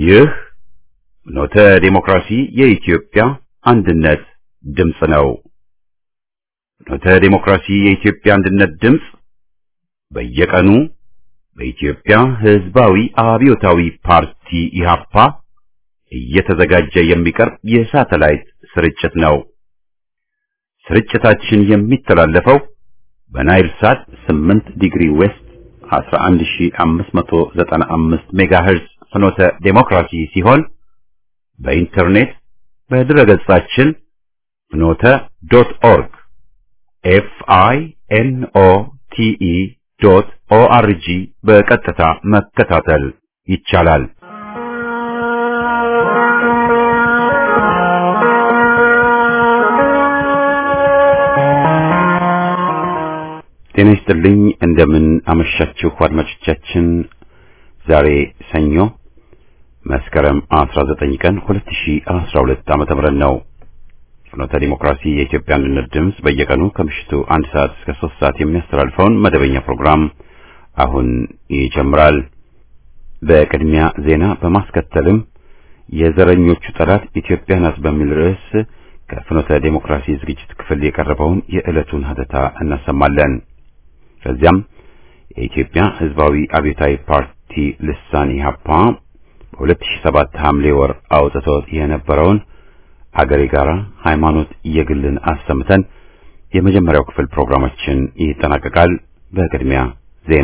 ይህ ኖተ ዴሞክራሲ የኢትዮጵያ አንድነት ድምፅ ነው። ኖተ ዴሞክራሲ የኢትዮጵያ አንድነት ድምፅ በየቀኑ በኢትዮጵያ ሕዝባዊ አብዮታዊ ፓርቲ ኢህአፓ እየተዘጋጀ የሚቀርብ የሳተላይት ስርጭት ነው። ስርጭታችን የሚተላለፈው በናይል ሳት 8 ዲግሪ ዌስት 11595 ሜጋሄርዝ ፍኖተ ዴሞክራሲ ሲሆን በኢንተርኔት በድረገጻችን ፍኖተ ዶት ኦርግ ኤፍ አይ ኤን ኦ ቲ ኢ ዶት ኦ አር ጂ በቀጥታ መከታተል ይቻላል። ጤና ይስጥልኝ። እንደምን አመሻችሁ አድማጮቻችን። ዛሬ ሰኞ መስከረም 19 ቀን 2012 ዓመተ ምህረት ነው። ፍኖተ ዲሞክራሲ የኢትዮጵያ አንድነት ድምፅ በየቀኑ ከምሽቱ አንድ ሰዓት እስከ ሶስት ሰዓት የሚያስተላልፈውን መደበኛ ፕሮግራም አሁን ይጀምራል። በቅድሚያ ዜና በማስከተልም የዘረኞቹ ጠላት ኢትዮጵያ ናት በሚል ርዕስ ከፍኖተ ዴሞክራሲ ዝግጅት ክፍል የቀረበውን የዕለቱን ሀተታ እናሰማለን። ከዚያም የኢትዮጵያ ሕዝባዊ አብዮታዊ ፓርቲ ልሳን ኢህአፓ በ2007 ሐምሌ ወር አውጥቶት የነበረውን አገሬ ጋራ ሃይማኖት የግልን አሰምተን የመጀመሪያው ክፍል ፕሮግራማችን ይጠናቀቃል። በቅድሚያ ዜና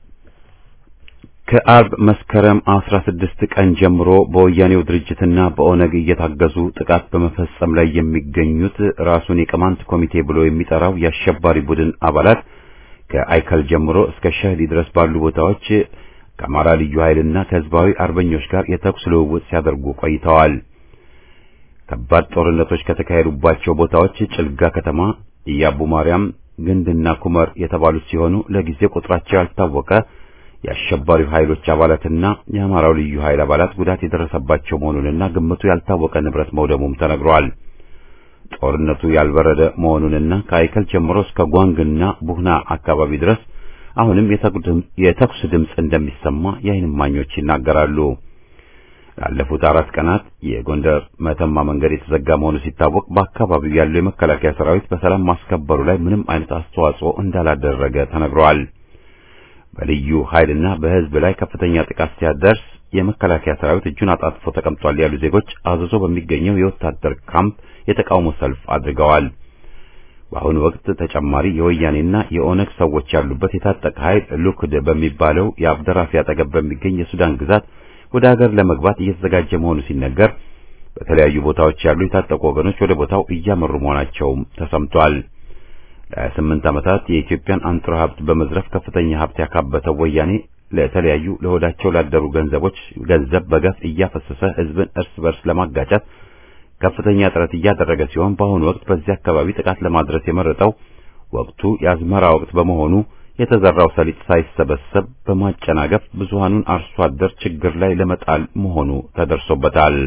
ከአርብ መስከረም 16 ቀን ጀምሮ በወያኔው ድርጅትና በኦነግ እየታገዙ ጥቃት በመፈጸም ላይ የሚገኙት ራሱን የቅማንት ኮሚቴ ብሎ የሚጠራው የአሸባሪ ቡድን አባላት ከአይከል ጀምሮ እስከ ሸህዲ ድረስ ባሉ ቦታዎች ከአማራ ልዩ ኃይልና ከህዝባዊ አርበኞች ጋር የተኩስ ልውውጥ ሲያደርጉ ቆይተዋል። ከባድ ጦርነቶች ከተካሄዱባቸው ቦታዎች ጭልጋ ከተማ፣ ኢያቡ ማርያም፣ ግንድና ኩመር የተባሉት ሲሆኑ ለጊዜው ቁጥራቸው ያልታወቀ የአሸባሪው ኃይሎች አባላትና የአማራው ልዩ ኃይል አባላት ጉዳት የደረሰባቸው መሆኑንና ግምቱ ያልታወቀ ንብረት መውደሙም ተነግሯል። ጦርነቱ ያልበረደ መሆኑንና ከአይከል ጀምሮ እስከ ጓንግና ቡህና አካባቢ ድረስ አሁንም የተኩስ ድምፅ እንደሚሰማ የዓይን እማኞች ይናገራሉ። ላለፉት አራት ቀናት የጎንደር መተማ መንገድ የተዘጋ መሆኑ ሲታወቅ በአካባቢው ያለው የመከላከያ ሰራዊት በሰላም ማስከበሩ ላይ ምንም አይነት አስተዋጽኦ እንዳላደረገ ተነግሯል። በልዩ ኃይልና በህዝብ ላይ ከፍተኛ ጥቃት ሲያደርስ የመከላከያ ሰራዊት እጁን አጣጥፎ ተቀምጧል ያሉ ዜጎች አዘዞ በሚገኘው የወታደር ካምፕ የተቃውሞ ሰልፍ አድርገዋል። በአሁኑ ወቅት ተጨማሪ የወያኔና የኦነግ ሰዎች ያሉበት የታጠቀ ኃይል ሉክድ በሚባለው የአብደራፊ አጠገብ በሚገኝ የሱዳን ግዛት ወደ ሀገር ለመግባት እየተዘጋጀ መሆኑ ሲነገር በተለያዩ ቦታዎች ያሉ የታጠቁ ወገኖች ወደ ቦታው እያመሩ መሆናቸውም ተሰምቷል። ለ28 ዓመታት የኢትዮጵያን አንጡራ ሀብት በመዝረፍ ከፍተኛ ሀብት ያካበተው ወያኔ ለተለያዩ ለሆዳቸው ላደሩ ገንዘቦች ገንዘብ በገፍ እያፈሰሰ ህዝብን እርስ በርስ ለማጋጨት ከፍተኛ ጥረት እያደረገ ሲሆን በአሁኑ ወቅት በዚህ አካባቢ ጥቃት ለማድረስ የመረጠው ወቅቱ የአዝመራ ወቅት በመሆኑ የተዘራው ሰሊጥ ሳይሰበሰብ በማጨናገፍ ብዙሃኑን አርሶ አደር ችግር ላይ ለመጣል መሆኑ ተደርሶበታል።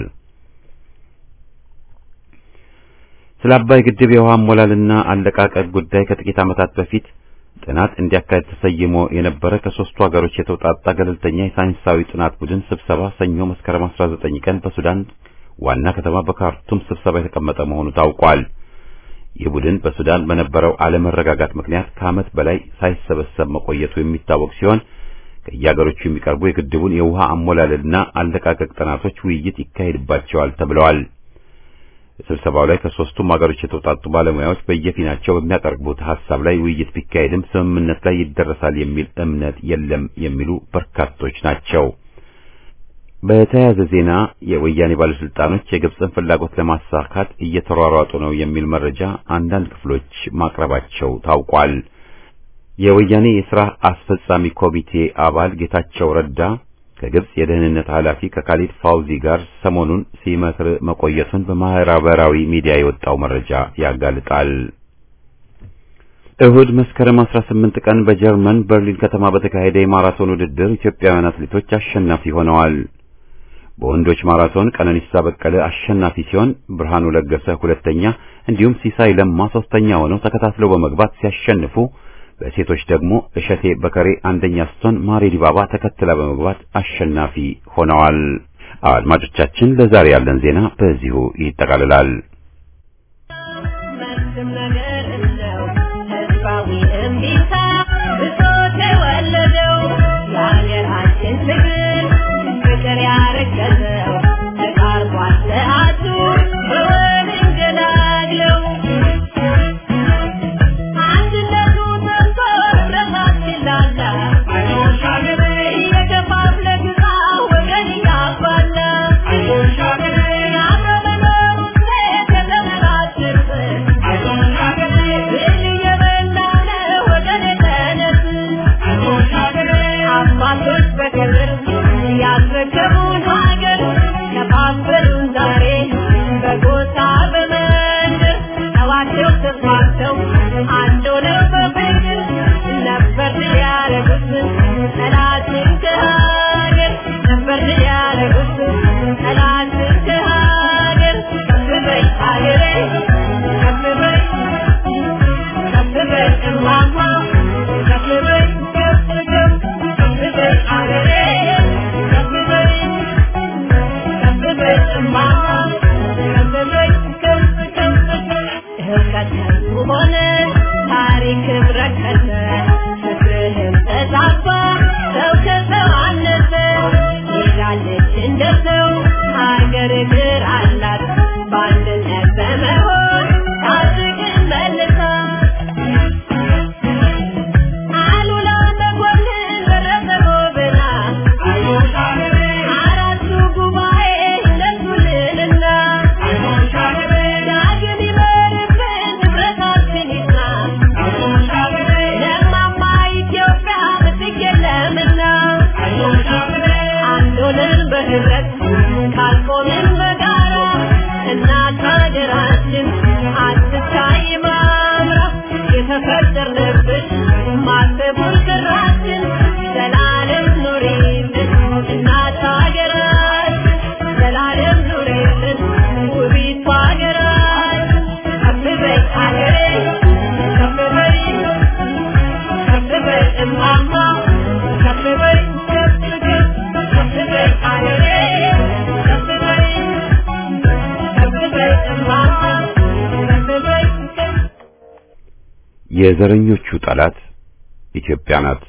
ስለ አባይ ግድብ የውሃ አሞላልና አለቃቀቅ ጉዳይ ከጥቂት ዓመታት በፊት ጥናት እንዲያካሄድ ተሰይሞ የነበረ ከሶስቱ ሀገሮች የተውጣጣ ገለልተኛ የሳይንሳዊ ጥናት ቡድን ስብሰባ ሰኞ መስከረም 19 ቀን በሱዳን ዋና ከተማ በካርቱም ስብሰባ የተቀመጠ መሆኑ ታውቋል። ይህ ቡድን በሱዳን በነበረው አለመረጋጋት ምክንያት ከዓመት በላይ ሳይሰበሰብ መቆየቱ የሚታወቅ ሲሆን ከየሀገሮቹ የሚቀርቡ የግድቡን የውሃ አሞላልና አለቃቀቅ ጥናቶች ውይይት ይካሄድባቸዋል ተብለዋል። ስብሰባው ላይ ከሶስቱም ሀገሮች የተውጣጡ ባለሙያዎች በየፊናቸው በሚያቀርቡት ሐሳብ ላይ ውይይት ቢካሄድም ስምምነት ላይ ይደረሳል የሚል እምነት የለም የሚሉ በርካቶች ናቸው። በተያያዘ ዜና የወያኔ ባለስልጣኖች የግብፅን ፍላጎት ለማሳካት እየተሯሯጡ ነው የሚል መረጃ አንዳንድ ክፍሎች ማቅረባቸው ታውቋል። የወያኔ የሥራ አስፈጻሚ ኮሚቴ አባል ጌታቸው ረዳ ከግብፅ የደህንነት ኃላፊ ከካሊድ ፋውዚ ጋር ሰሞኑን ሲመክር መቆየቱን በማህበራዊ ሚዲያ የወጣው መረጃ ያጋልጣል። እሁድ መስከረም 18 ቀን በጀርመን በርሊን ከተማ በተካሄደ የማራቶን ውድድር ኢትዮጵያውያን አትሌቶች አሸናፊ ሆነዋል። በወንዶች ማራቶን ቀነኒሳ በቀለ አሸናፊ ሲሆን ብርሃኑ ለገሰ ሁለተኛ፣ እንዲሁም ሲሳይ ለማ ሶስተኛ ሆነው ተከታትለው በመግባት ሲያሸንፉ በሴቶች ደግሞ እሸቴ በከሬ አንደኛ ስትሆን ማሬ ዲባባ ተከትላ በመግባት አሸናፊ ሆነዋል። አድማጮቻችን ለዛሬ ያለን ዜና በዚሁ ይጠቃልላል። የዘረኞቹ ጠላት ኢትዮጵያ ናት።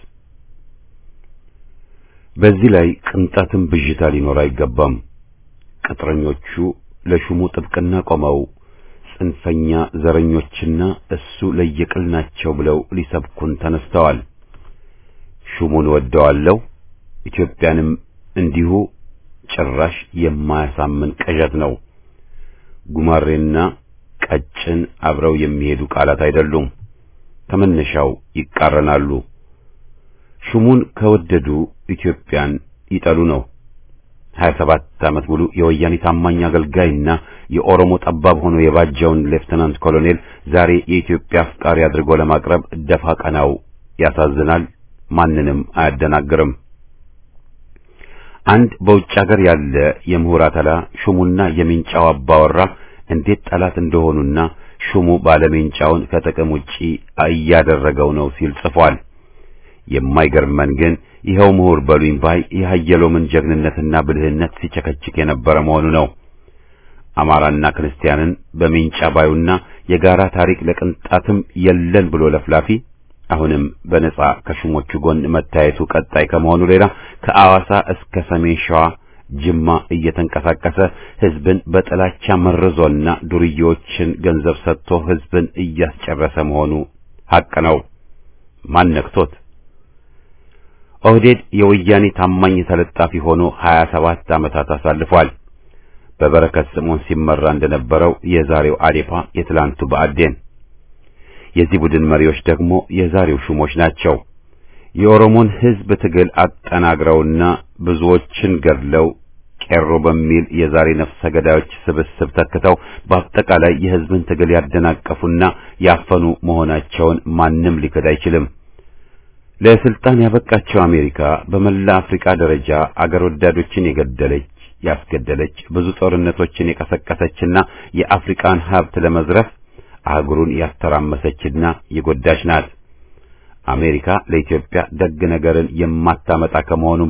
በዚህ ላይ ቅንጣትም ብዥታ ሊኖር አይገባም። ቅጥረኞቹ ለሹሙ ጥብቅና ቆመው ጽንፈኛ ዘረኞችና እሱ ለየቅል ናቸው ብለው ሊሰብኩን ተነስተዋል። ሹሙን ወደዋለሁ፣ ኢትዮጵያንም እንዲሁ ጭራሽ የማያሳምን ቅዠት ነው። ጉማሬና ቀጭን አብረው የሚሄዱ ቃላት አይደሉም። ከመነሻው ይቃረናሉ። ሹሙን ከወደዱ ኢትዮጵያን ይጠሉ ነው። 27 ዓመት ሙሉ የወያኔ ታማኝ አገልጋይና የኦሮሞ ጠባብ ሆኖ የባጀውን ሌፍተናንት ኮሎኔል ዛሬ የኢትዮጵያ አፍቃሪ አድርጎ ለማቅረብ ደፋ ቀናው ያሳዝናል፣ ማንንም አያደናግርም። አንድ በውጭ ሀገር ያለ የምሁር አተላ ሹሙና የሚንጫው አባወራ እንዴት ጠላት እንደሆኑና ሹሙ ባለሜንጫውን ከጥቅም ውጪ እያደረገው ነው ሲል ጽፏል። የማይገርመን ግን ይኸው ምሁር በሉኝ ባይ የሀየሎምን ጀግንነትና ብልህነት ሲቸከችክ የነበረ መሆኑ ነው። አማራና ክርስቲያንን በሜንጫ ባዩና የጋራ ታሪክ ለቅንጣትም የለን ብሎ ለፍላፊ አሁንም በነጻ ከሹሞቹ ጎን መታየቱ ቀጣይ ከመሆኑ ሌላ ከአዋሳ እስከ ሰሜን ሸዋ ጅማ እየተንቀሳቀሰ ህዝብን በጥላቻ መርዞና ዱርዬዎችን ገንዘብ ሰጥቶ ህዝብን እያስጨረሰ መሆኑ ሐቅ ነው። ማን ነክቶት? ኦህዴድ የወያኔ ታማኝ ተለጣፊ ሆኖ 27 ዓመታት አሳልፏል። በበረከት ስምዖን ሲመራ እንደነበረው የዛሬው አዴፓ የትላንቱ ብአዴን። የዚህ ቡድን መሪዎች ደግሞ የዛሬው ሹሞች ናቸው። የኦሮሞን ህዝብ ትግል አጠናግረውና ብዙዎችን ገድለው ቄሮ በሚል የዛሬ ነፍሰ ገዳዮች ስብስብ ተክተው በአጠቃላይ የህዝብን ትግል ያደናቀፉና ያፈኑ መሆናቸውን ማንም ሊክድ አይችልም። ለስልጣን ያበቃቸው አሜሪካ በመላ አፍሪካ ደረጃ አገር ወዳዶችን የገደለች ያስገደለች፣ ብዙ ጦርነቶችን የቀሰቀሰችና የአፍሪካን ሀብት ለመዝረፍ አህጉሩን ያስተራመሰችና የጎዳች ናት። አሜሪካ ለኢትዮጵያ ደግ ነገርን የማታመጣ ከመሆኑም በላይ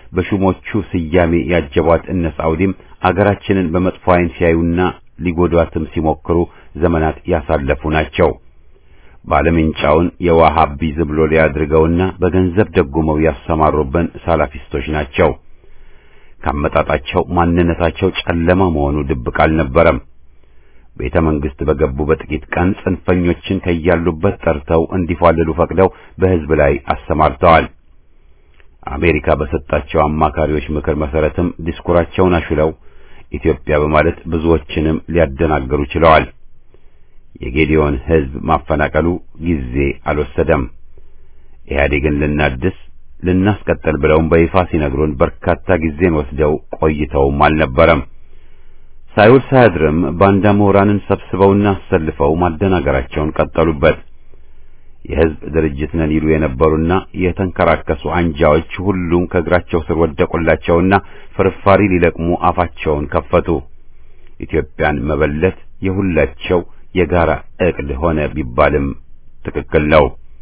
በሹሞቹ ስያሜ ያጀቧት እነ ሳውዲም አገራችንን በመጥፎ ዓይን ሲያዩና ሊጎዷትም ሲሞክሩ ዘመናት ያሳለፉ ናቸው። ባለምንጫውን የዋሃቢዝም ሎሌ አድርገውና በገንዘብ ደጉመው ያሰማሩብን ሳላፊስቶች ናቸው። ካመጣጣቸው ማንነታቸው ጨለማ መሆኑ ድብቅ አልነበረም። ቤተ መንግሥት በገቡ በጥቂት ቀን ጽንፈኞችን ከያሉበት ጠርተው እንዲፏልሉ ፈቅደው በሕዝብ ላይ አሰማርተዋል። አሜሪካ በሰጣቸው አማካሪዎች ምክር መሰረትም ዲስኩራቸውን አሹለው ኢትዮጵያ በማለት ብዙዎችንም ሊያደናገሩ ችለዋል። የጌዲዮን ሕዝብ ማፈናቀሉ ጊዜ አልወሰደም። ኢህአዴግን ልናድስ ልናስቀጥል ብለውም በይፋ ሲነግሩን በርካታ ጊዜን ወስደው ቆይተውም አልነበረም። ሳይውል ሳያድርም ባንዳ ምሁራንን ሰብስበውና አሰልፈው ማደናገራቸውን ቀጠሉበት። የሕዝብ ድርጅት ነን ይሉ የነበሩና የተንከራከሱ አንጃዎች ሁሉም ከእግራቸው ስር ወደቁላቸውና ፍርፋሪ ሊለቅሙ አፋቸውን ከፈቱ። ኢትዮጵያን መበለት የሁላቸው የጋራ ዕቅድ ሆነ ቢባልም ትክክል ነው።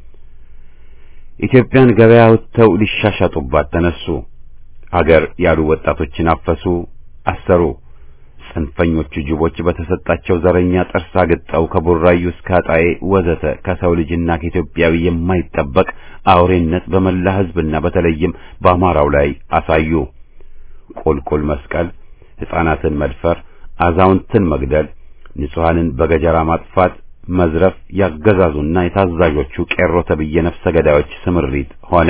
ኢትዮጵያን ገበያ ወጥተው ሊሻሻጡባት ተነሱ። አገር ያሉ ወጣቶችን አፈሱ፣ አሰሩ። ጽንፈኞቹ ጅቦች በተሰጣቸው ዘረኛ ጥርስ አግጠው ከቡራዩ እስከ አጣዬ ወዘተ ከሰው ልጅና ከኢትዮጵያዊ የማይጠበቅ አውሬነት በመላ ሕዝብና በተለይም በአማራው ላይ አሳዩ። ቁልቁል መስቀል፣ ሕፃናትን መድፈር፣ አዛውንትን መግደል፣ ንጹሐንን በገጀራ ማጥፋት፣ መዝረፍ ያገዛዙና የታዛዦቹ ቄሮ ተብዬ ነፍሰ ገዳዮች ስምሪት ሆነ።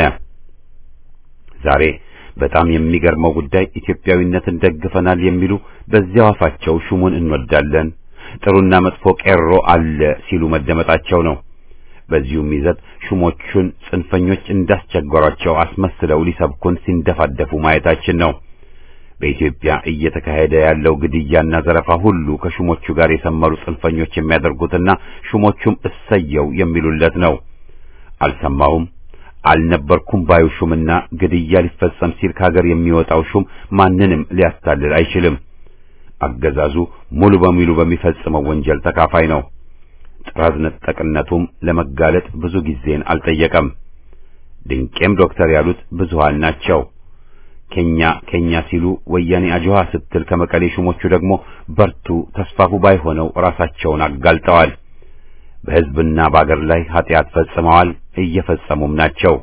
ዛሬ በጣም የሚገርመው ጉዳይ ኢትዮጵያዊነትን ደግፈናል የሚሉ በዚያው አፋቸው ሹሙን እንወዳለን፣ ጥሩና መጥፎ ቄሮ አለ ሲሉ መደመጣቸው ነው። በዚሁም ይዘት ሹሞቹን ጽንፈኞች እንዳስቸገሯቸው አስመስለው ሊሰብኩን ሲንደፋደፉ ማየታችን ነው። በኢትዮጵያ እየተካሄደ ያለው ግድያና ዘረፋ ሁሉ ከሹሞቹ ጋር የሰመሩ ጽንፈኞች የሚያደርጉትና ሹሞቹም እሰየው የሚሉለት ነው። አልሰማሁም አልነበርኩም ባዩ ሹምና ግድያ ሊፈጸም ሲል ከሀገር የሚወጣው ሹም ማንንም ሊያታልል አይችልም። አገዛዙ ሙሉ በሙሉ በሚፈጽመው ወንጀል ተካፋይ ነው። ጥራዝ ነጠቅነቱም ለመጋለጥ ብዙ ጊዜን አልጠየቀም። ድንቄም ዶክተር ያሉት ብዙሃን ናቸው። ኬኛ ኬኛ ሲሉ ወያኔ አጅዋ ስትል ከመቀሌ ሹሞቹ ደግሞ በርቱ ተስፋፉ ባይሆነው ራሳቸውን አጋልጠዋል። በሕዝብና በአገር ላይ ኃጢአት ፈጽመዋል፣ እየፈጸሙም ናቸው።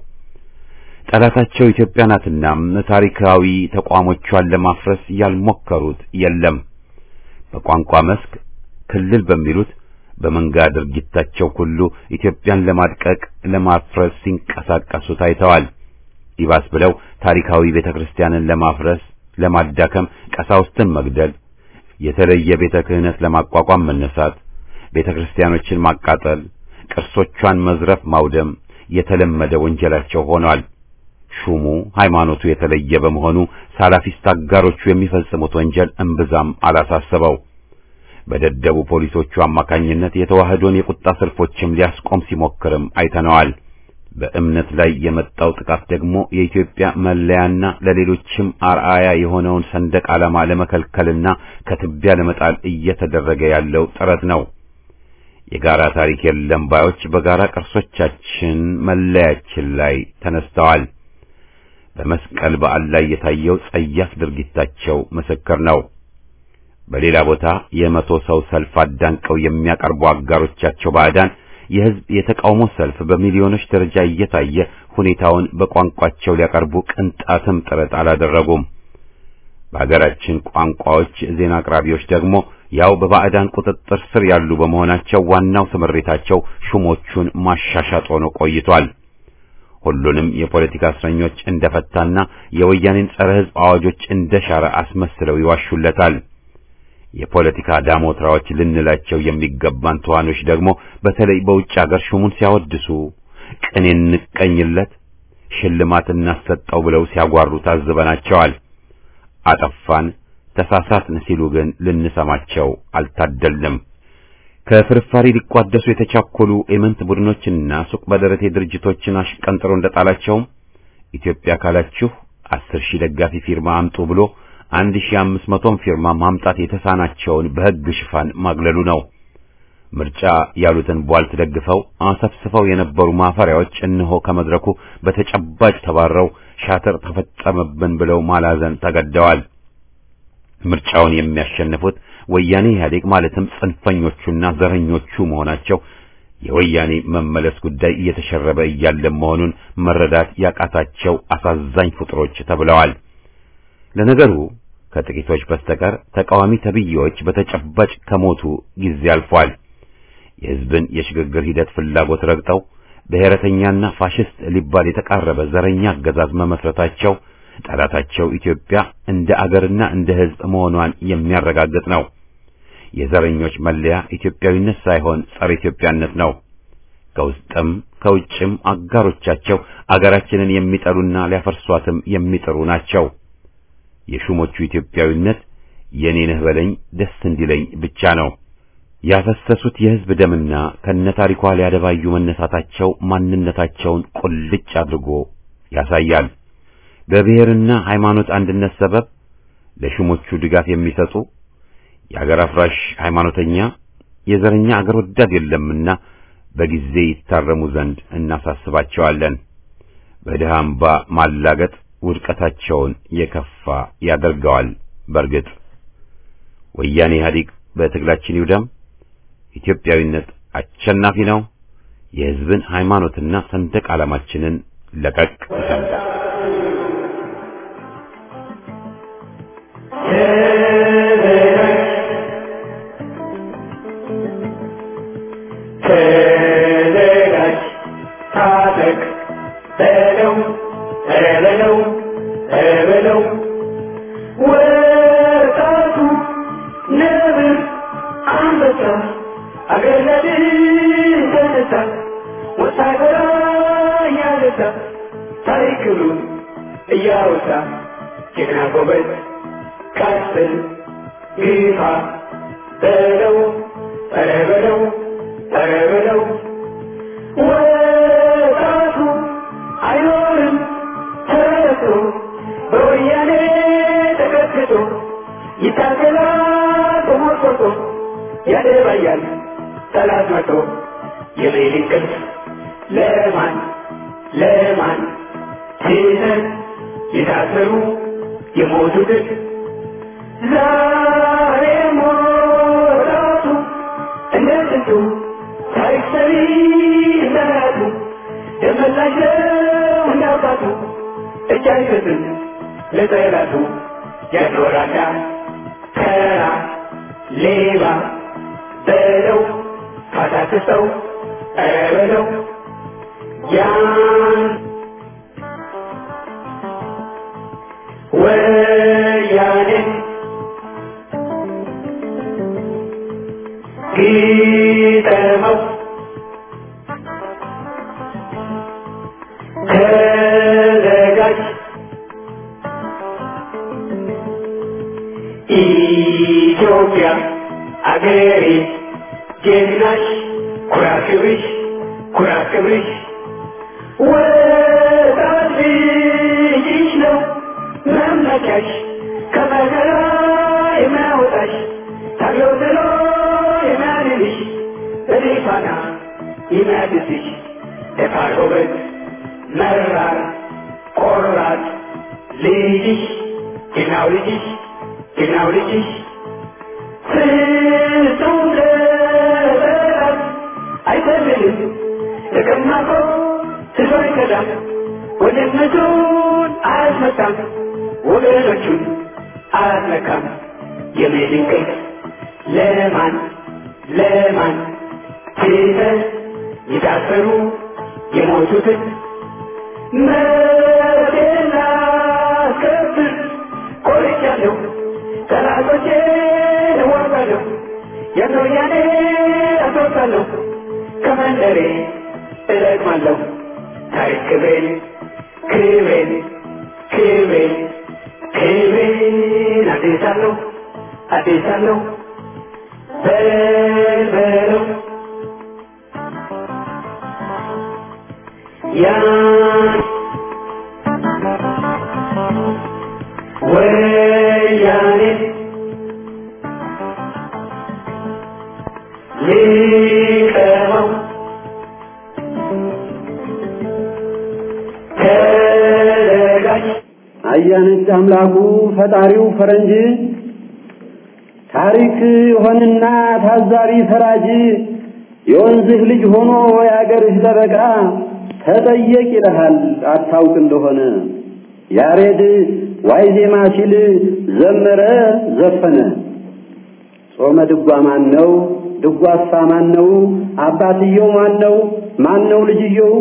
ጠላታቸው ኢትዮጵያ ናትና ታሪካዊ ተቋሞቿን ለማፍረስ ያልሞከሩት የለም። በቋንቋ መስክ ክልል በሚሉት በመንጋ ድርጊታቸው ሁሉ ኢትዮጵያን ለማድቀቅ ለማፍረስ ሲንቀሳቀሱ ታይተዋል። ይባስ ብለው ታሪካዊ ቤተ ክርስቲያንን ለማፍረስ ለማዳከም ቀሳውስትን መግደል፣ የተለየ ቤተ ክህነት ለማቋቋም መነሳት፣ ቤተ ክርስቲያኖችን ማቃጠል፣ ቅርሶቿን መዝረፍ፣ ማውደም የተለመደ ወንጀላቸው ሆኗል። ሹሙ ሃይማኖቱ የተለየ በመሆኑ ሳላፊስት አጋሮቹ የሚፈጽሙት ወንጀል እምብዛም አላሳሰበው። በደደቡ ፖሊሶቹ አማካኝነት የተዋህዶን የቁጣ ሰልፎችም ሊያስቆም ሲሞክርም አይተነዋል። በእምነት ላይ የመጣው ጥቃት ደግሞ የኢትዮጵያ መለያና ለሌሎችም አርአያ የሆነውን ሰንደቅ ዓላማ ለመከልከልና ከትቢያ ለመጣል እየተደረገ ያለው ጥረት ነው። የጋራ ታሪክ የለም ባዮች በጋራ ቅርሶቻችን መለያችን ላይ ተነስተዋል። በመስቀል በዓል ላይ የታየው ጸያፍ ድርጊታቸው ምስክር ነው። በሌላ ቦታ የመቶ ሰው ሰልፍ አዳንቀው የሚያቀርቡ አጋሮቻቸው ባዕዳን የሕዝብ የተቃውሞ ሰልፍ በሚሊዮኖች ደረጃ እየታየ ሁኔታውን በቋንቋቸው ሊያቀርቡ ቅንጣትም ጥረት አላደረጉም። በሀገራችን ቋንቋዎች ዜና አቅራቢዎች ደግሞ ያው በባዕዳን ቁጥጥር ስር ያሉ በመሆናቸው ዋናው ስምሪታቸው ሹሞቹን ማሻሻጥ ሆኖ ቆይቷል። ሁሉንም የፖለቲካ እስረኞች እንደፈታና የወያኔን ጸረ ሕዝብ አዋጆች እንደሻረ አስመስለው ይዋሹለታል። የፖለቲካ ዳሞትራዎች ልንላቸው የሚገባን ተዋኖች ደግሞ በተለይ በውጭ ሀገር ሹሙን ሲያወድሱ ቅኔ እንቀኝለት፣ ሽልማት እናሰጠው ብለው ሲያጓሩ ታዝበናቸዋል። አጠፋን፣ ተሳሳትን ሲሉ ግን ልንሰማቸው አልታደልንም። ከፍርፋሪ ሊቋደሱ የተቻኮሉ ኤመንት ቡድኖችና ሱቅ በደረቴ ድርጅቶችን አሽቀንጥሮ እንደጣላቸውም ኢትዮጵያ ካላችሁ አስር ሺህ ደጋፊ ፊርማ አምጡ ብሎ አንድ ሺህ አምስት መቶም ፊርማ ማምጣት የተሳናቸውን በሕግ ሽፋን ማግለሉ ነው። ምርጫ ያሉትን ቧልት ደግፈው አሰፍስፈው የነበሩ ማፈሪያዎች እነሆ ከመድረኩ በተጨባጭ ተባረው ሻጥር ተፈጸመብን ብለው ማላዘን ተገደዋል። ምርጫውን የሚያሸንፉት ወያኔ ኢህአዴግ ማለትም ጽንፈኞቹና ዘረኞቹ መሆናቸው የወያኔ መመለስ ጉዳይ እየተሸረበ እያለ መሆኑን መረዳት ያቃታቸው አሳዛኝ ፍጥሮች ተብለዋል። ለነገሩ ከጥቂቶች በስተቀር ተቃዋሚ ተብዬዎች በተጨባጭ ከሞቱ ጊዜ አልፏል። የሕዝብን የሽግግር ሂደት ፍላጎት ረግጠው ብሔረተኛና ፋሽስት ሊባል የተቃረበ ዘረኛ አገዛዝ መመስረታቸው ጠላታቸው ኢትዮጵያ እንደ አገርና እንደ ሕዝብ መሆኗን የሚያረጋግጥ ነው። የዘረኞች መለያ ኢትዮጵያዊነት ሳይሆን ጸረ ኢትዮጵያነት ነው። ከውስጥም ከውጭም አጋሮቻቸው አገራችንን የሚጠሉና ሊያፈርሷትም የሚጥሩ ናቸው። የሹሞቹ ኢትዮጵያዊነት የኔ ነህ በለኝ ደስ እንዲለኝ ብቻ ነው። ያፈሰሱት የሕዝብ ደምና ከነታሪኳ ሊያደባዩ መነሳታቸው ማንነታቸውን ቁልጭ አድርጎ ያሳያል። በብሔርና ሃይማኖት አንድነት ሰበብ ለሹሞቹ ድጋፍ የሚሰጡ የአገር አፍራሽ ሃይማኖተኛ፣ የዘረኛ አገር ወዳድ የለምና በጊዜ ይታረሙ ዘንድ እናሳስባቸዋለን። በድሃ አምባ ማላገጥ ውድቀታቸውን የከፋ ያደርገዋል። በርግጥ ወያኔ ኢህአዴግ በትግላችን ይውደም። ኢትዮጵያዊነት አሸናፊ ነው። የሕዝብን ሃይማኖትና ሰንደቅ ዓላማችንን ለቀቅ ይሰምታ ተዘጋጅ ታጠቅ በለው በለው በለው ወጣቱ ነብር አንበሳ አገር ለድል ተነሳ ወታደራ እያነሳ ታሪክ ክብሩን እያወሳ ጀግና ጎበዝ ቀጥል ግፋ በለው ኧረ በለው ኧረ በለው ወጣቱ አይኖርም ተረቶ በወያኔ ተቀጥቅጦ ይታገላል ተሞርቆቶ ያደባያል ጠላት መቶ የሌሊት ቅልፍ ለማን ለማን ትተን የታሰሩ የሞቱትን ዛሬ ሞራቱ እንደ ጥንቱ ታሪክ ሰሪ እንደራቱ ደመላሽ ነው እንዳባቱ እጅ አይሰጥም ለጠላቱ ያኖራዳ ተራ ሌባ በለው ካታክሰው ኧረ በለው ያን ወያኔ ግጠመው ተዘጋጅ ኢትዮጵያ አገሬ ጀግናሽ ኩራት ክብርሽ ኩራት ክብርሽ ወጣት ልጅሽ ነው መመኪያሽ ከመከራ የሚያወጣሽ ታገው ጥሎ የሚያድንሽ በድፋና የሚያድስሽ ደፋር ጎበዝ መራር ቆራጥ ልጅሽ ጀግናው ልጅሽ ጀግናው ልጅሽ ፍጹም ለበላት አይፈልግም ተቀማቆ ትቶ አይከዳም ወንድነቱን አያስመታም ወገኖቹን አያስነካም የሚድንቅል ለማን ለማን ትተን የታሰሩ የሞቱትን መብቴን ላስከብር ቆርጫለሁ ጠላቶቼን እዋጋለሁ የወያኔ አስወጣለሁ ከመንደሬ እለቅማለሁ ታሪክ ክብሬን ክብሬን ክብሬን ክብሬን አዴሳለሁ አዴሳለሁ በልበለው ያን ወያኔ ሊቀመው ተዘጋጅ አያነች አምላኩ ፈጣሪው ፈረንጅ ታሪክ ሆንና ታዛሪ ፈራጅ የወንዝህ ልጅ ሆኖ የአገርህ ጠበቃ ተጠየቅ ይልሃል አታውቅ እንደሆነ ያሬድ ዋይ ዜማ ሲል ዘመረ ዘፈነ ጾመ ድጓ ማን ነው ድጓሳ ማን ነው አባትየው ማን ነው ማን ነው ልጅየው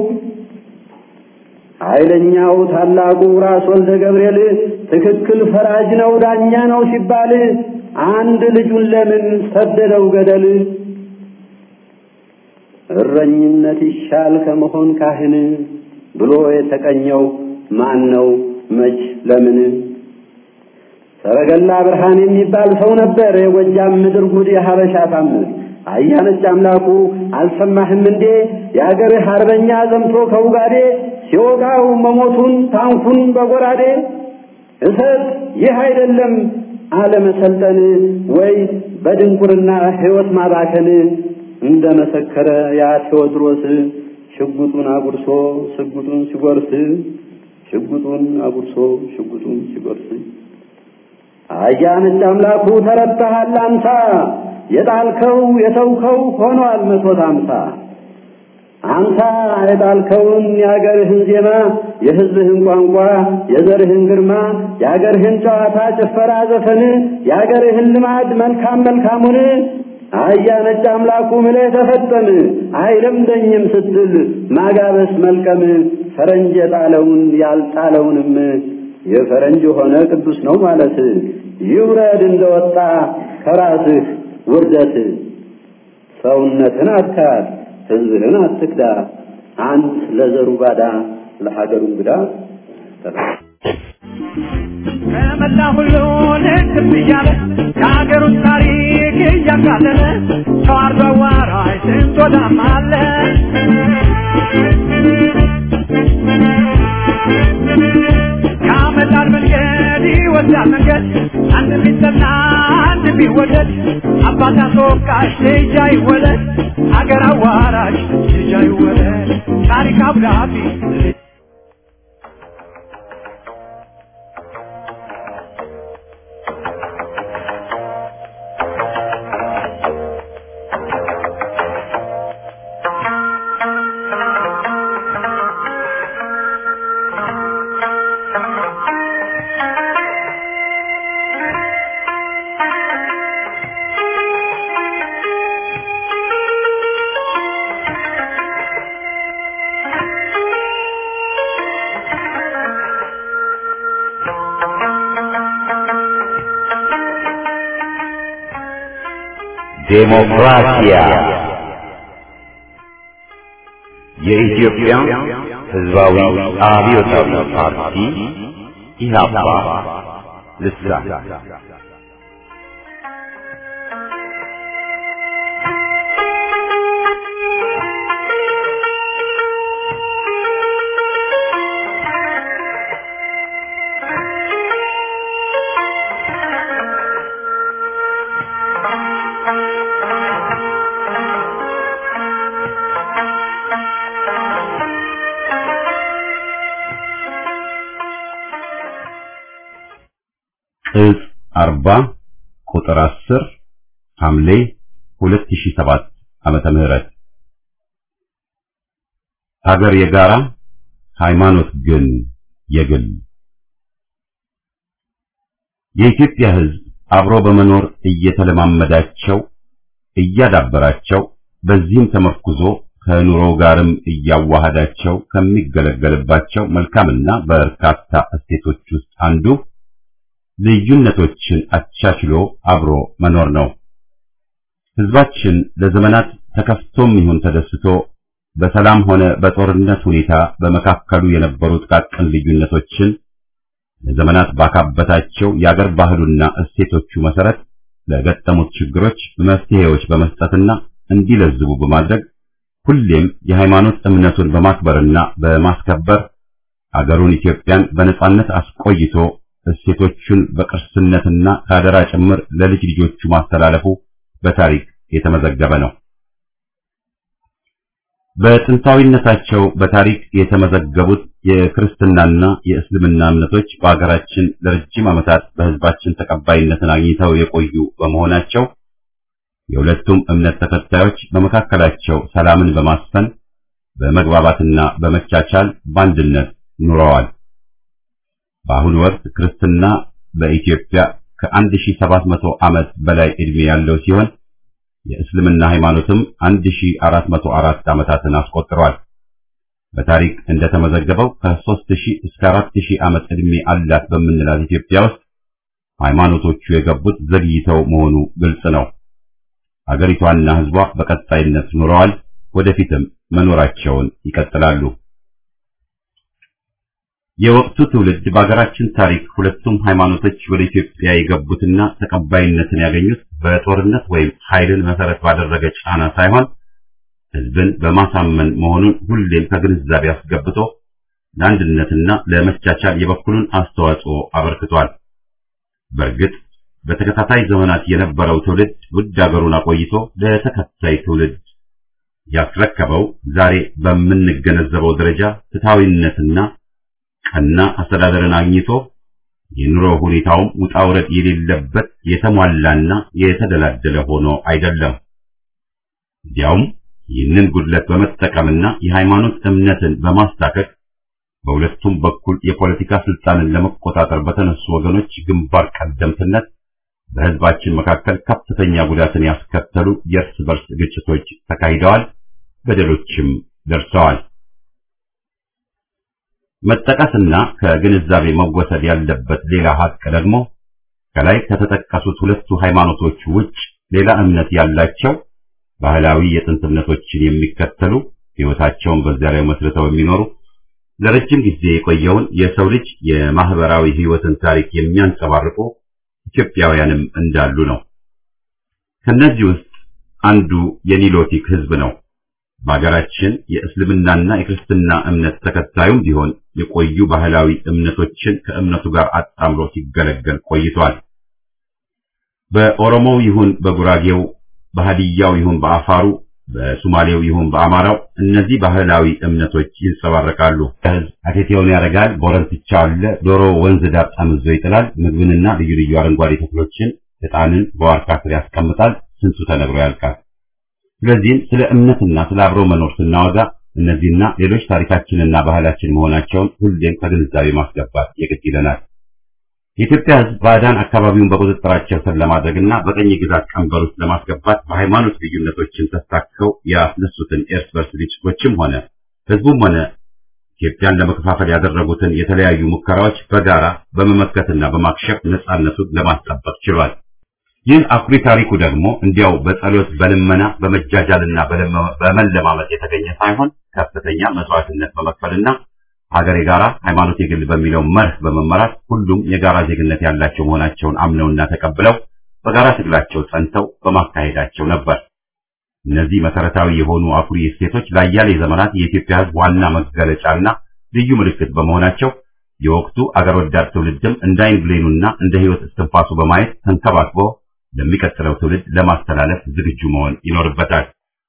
ኃይለኛው ታላቁ ራስ ወልደ ገብርኤል ትክክል ፈራጅ ነው ዳኛ ነው ሲባል አንድ ልጁን ለምን ሰደደው ገደል እረኝነት ይሻል ከመሆን ካህን ብሎ የተቀኘው ማን ነው መች ለምን ሰረገላ ብርሃን የሚባል ሰው ነበር የጎጃም ምድር ጉድ የሀበሻ ታምር አያነች አምላኩ አልሰማህም እንዴ የአገርህ አርበኛ ዘምቶ ከውጋዴ ሲወጋው መሞቱን ታንኩን በጎራዴ እሰጥ ይህ አይደለም አለመሰልጠን ወይ በድንቁርና ሕይወት ማባከን እንደ መሰከረ ያ ቴዎድሮስ ሽጉጡን አጉርሶ ሽጉጡን ሲጎርስ ሽጉጡን አጉርሶ ሽጉጡን ሲጎርስ አያነች አምላኩ ተረታሃል አንሳ የጣልከው የተውከው ሆኗል መቶት አምሳ አንሳ የጣልከውን የአገርህን ዜማ የሕዝብህን ቋንቋ የዘርህን ግርማ የአገርህን ጨዋታ ጭፈራ ዘፈን የአገርህን ልማድ መልካም መልካሙን አያ ነጭ አምላኩ ምለህ ተፈጠም አይለምደኝም ስትል ማጋበስ መልቀም ፈረንጅ የጣለውን ያልጣለውንም የፈረንጅ ሆነ ቅዱስ ነው ማለት ይውረድ እንደወጣ ከራስህ ውርደት ሰውነትን አትካድ ሕዝብህን አትክዳ አንት ለዘሩ ባዳ ለሀገሩ እንግዳ ከመላ ሁሉ ልክም እያለ የሀገሩን ታሪክ እያቃለለ ተዋርዶ አዋራጅ ስንት ወዳም አለ ያመጣል መንገድ ይወስዳል መንገድ አንድ ቢጠና አንድ ቢወደድ አባት አስወቃሽ ልጅ አይወለድ አገር አዋራጅ ልጅ አይወለድ ታሪክ አብዳቢ ዴሞክራሲያ የኢትዮጵያ ሕዝባዊ አብዮታዊ ፓርቲ ኢህአፓ ልሳን ቅጽ አርባ ቁጥር አስር ሐምሌ ሁለት ሺህ ሰባት ዓመተ ምህረት ሀገር የጋራ ሃይማኖት ግን የግል የኢትዮጵያ ሕዝብ አብሮ በመኖር እየተለማመዳቸው እያዳበራቸው በዚህም ተመርኩዞ ከኑሮው ጋርም እያዋሃዳቸው ከሚገለገልባቸው መልካምና በርካታ እሴቶች ውስጥ አንዱ ልዩነቶችን አቻችሎ አብሮ መኖር ነው። ሕዝባችን ለዘመናት ተከፍቶም ይሁን ተደስቶ በሰላም ሆነ በጦርነት ሁኔታ በመካከሉ የነበሩ ጥቃቅን ልዩነቶችን ለዘመናት ባካበታቸው የአገር ባህሉና እሴቶቹ መሰረት ለገጠሙት ችግሮች መፍትሄዎች በመስጠትና እንዲለዝቡ በማድረግ ሁሌም የሃይማኖት እምነቱን በማክበርና በማስከበር አገሩን ኢትዮጵያን በነጻነት አስቆይቶ እሴቶቹን በቅርስነትና ከአደራ ጭምር ለልጅ ልጆቹ ማስተላለፉ በታሪክ የተመዘገበ ነው። በጥንታዊነታቸው በታሪክ የተመዘገቡት የክርስትናና የእስልምና እምነቶች በአገራችን ለረጅም ዓመታት በሕዝባችን ተቀባይነትን አግኝተው የቆዩ በመሆናቸው የሁለቱም እምነት ተከታዮች በመካከላቸው ሰላምን በማስፈን በመግባባትና በመቻቻል በአንድነት ኑረዋል። በአሁኑ ወቅት ክርስትና በኢትዮጵያ ከ1700 ዓመት በላይ ዕድሜ ያለው ሲሆን የእስልምና ሃይማኖትም 1404 ዓመታትን አስቆጥሯል። በታሪክ እንደተመዘገበው ከ3000 እስከ 4000 ዓመት ዕድሜ አላት በምንላት ኢትዮጵያ ውስጥ ሃይማኖቶቹ የገቡት ዘግይተው መሆኑ ግልጽ ነው። አገሪቷና ሕዝቧ በቀጣይነት ኑረዋል፣ ወደፊትም መኖራቸውን ይቀጥላሉ። የወቅቱ ትውልድ በአገራችን ታሪክ ሁለቱም ሃይማኖቶች ወደ ኢትዮጵያ የገቡትና ተቀባይነትን ያገኙት በጦርነት ወይም ኃይልን መሰረት ባደረገ ጫና ሳይሆን ሕዝብን በማሳመን መሆኑን ሁሌም ከግንዛቤ አስገብቶ ለአንድነትና ለመቻቻል የበኩሉን አስተዋጽኦ አበርክቷል። በእርግጥ በተከታታይ ዘመናት የነበረው ትውልድ ውድ አገሩን አቆይቶ ለተከታይ ትውልድ ያስረከበው ዛሬ በምንገነዘበው ደረጃ ፍትሐዊነትና ቀና አስተዳደርን አግኝቶ የኑሮ ሁኔታውም ውጣ ውረድ የሌለበት የተሟላና የተደላደለ ሆኖ አይደለም። እንዲያውም ይህንን ጉድለት በመጠቀምና የሃይማኖት እምነትን በማስታከክ በሁለቱም በኩል የፖለቲካ ስልጣንን ለመቆጣጠር በተነሱ ወገኖች ግንባር ቀደምትነት በሕዝባችን መካከል ከፍተኛ ጉዳትን ያስከተሉ የእርስ በርስ ግጭቶች ተካሂደዋል፣ በደሎችም ደርሰዋል። መጠቀስና ከግንዛቤ መወሰድ ያለበት ሌላ ሀቅ ደግሞ ከላይ ከተጠቀሱት ሁለቱ ሃይማኖቶች ውጭ ሌላ እምነት ያላቸው ባህላዊ የጥንት እምነቶችን የሚከተሉ ሕይወታቸውን በዚያ ላይ መስርተው የሚኖሩ ለረጅም ጊዜ የቆየውን የሰው ልጅ የማህበራዊ ሕይወትን ታሪክ የሚያንጸባርቁ ኢትዮጵያውያንም እንዳሉ ነው። ከነዚህ ውስጥ አንዱ የኒሎቲክ ሕዝብ ነው። በሀገራችን የእስልምናና የክርስትና እምነት ተከታዩም ቢሆን የቆዩ ባህላዊ እምነቶችን ከእምነቱ ጋር አጣምሮ ሲገለገል ቆይቷል። በኦሮሞው ይሁን በጉራጌው፣ በሃዲያው ይሁን በአፋሩ፣ በሱማሌው ይሁን በአማራው እነዚህ ባህላዊ እምነቶች ይንጸባረቃሉ። ህዝብ አቴቴውን ያደርጋል፣ ቦረንትቻ አለ፣ ዶሮ ወንዝ ዳር ጠምዞ ይጥላል፣ ምግብንና ልዩ ልዩ አረንጓዴ ተክሎችን፣ ዕጣንን በዋርካ ስር ያስቀምጣል። ስንቱ ተነግሮ ያልቃል። ስለዚህም ስለ እምነትና ስለ አብሮ መኖር ስናወጋ እነዚህና ሌሎች ታሪካችንና ባህላችን መሆናቸውን ሁሌም ከግንዛቤ ማስገባት የግድ ይለናል። የኢትዮጵያ ሕዝብ ባዕዳን አካባቢውን በቁጥጥራቸው ስር ለማድረግና በቀኝ ግዛት ቀንበር ውስጥ ለማስገባት በሃይማኖት ልዩነቶችን ተስታከው ያስነሱትን እርስ በርስ ግጭቶችም ሆነ ሕዝቡም ሆነ ኢትዮጵያን ለመከፋፈል ያደረጉትን የተለያዩ ሙከራዎች በጋራ በመመከትና በማክሸፍ ነጻነቱን ለማስጠበቅ ችሏል። ይህ አኩሪ ታሪኩ ደግሞ እንዲያው በጸሎት በልመና በመጃጃልና በመለማመጥ የተገኘ ሳይሆን ከፍተኛ መስዋዕትነት በመክፈልና ሀገር የጋራ ሃይማኖት የግል በሚለው መርህ በመመራት ሁሉም የጋራ ዜግነት ያላቸው መሆናቸውን አምነውና ተቀብለው በጋራ ትግላቸው ጸንተው በማካሄዳቸው ነበር። እነዚህ መሰረታዊ የሆኑ አኩሪ እሴቶች ለአያሌ ዘመናት የኢትዮጵያ ሕዝብ ዋና መገለጫና ልዩ ምልክት በመሆናቸው የወቅቱ አገር ወዳድ ትውልድም እንደ ዓይን ብሌኑና እንደ ሕይወት እስትንፋሱ በማየት ተንከባክቦ ለሚቀጥለው ትውልድ ለማስተላለፍ ዝግጁ መሆን ይኖርበታል።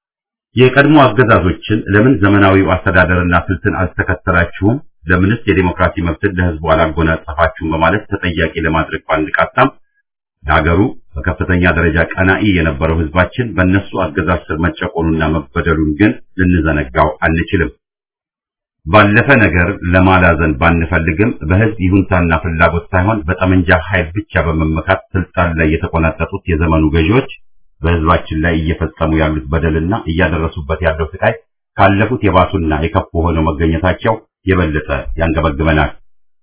የቀድሞ አገዛዞችን ለምን ዘመናዊው አስተዳደርና ስልትን አልተከተላችሁም? ለምንስ የዴሞክራሲ መብትን ለሕዝቡ አላጎናጸፋችሁም? በማለት ተጠያቂ ለማድረግ ባንቃጣም ለሀገሩ በከፍተኛ ደረጃ ቀናኢ የነበረው ሕዝባችን በእነሱ አገዛዝ ስር መጨቆኑና መበደሉን ግን ልንዘነጋው አንችልም። ባለፈ ነገር ለማላዘን ባንፈልግም በሕዝብ ይሁንታና ፍላጎት ሳይሆን በጠመንጃ ኃይል ብቻ በመመካት ስልጣን ላይ የተቆናጠጡት የዘመኑ ገዢዎች በሕዝባችን ላይ እየፈጸሙ ያሉት በደልና እያደረሱበት ያለው ስቃይ ካለፉት የባሱና የከፉ ሆነው መገኘታቸው የበለጠ ያንገበግበናል።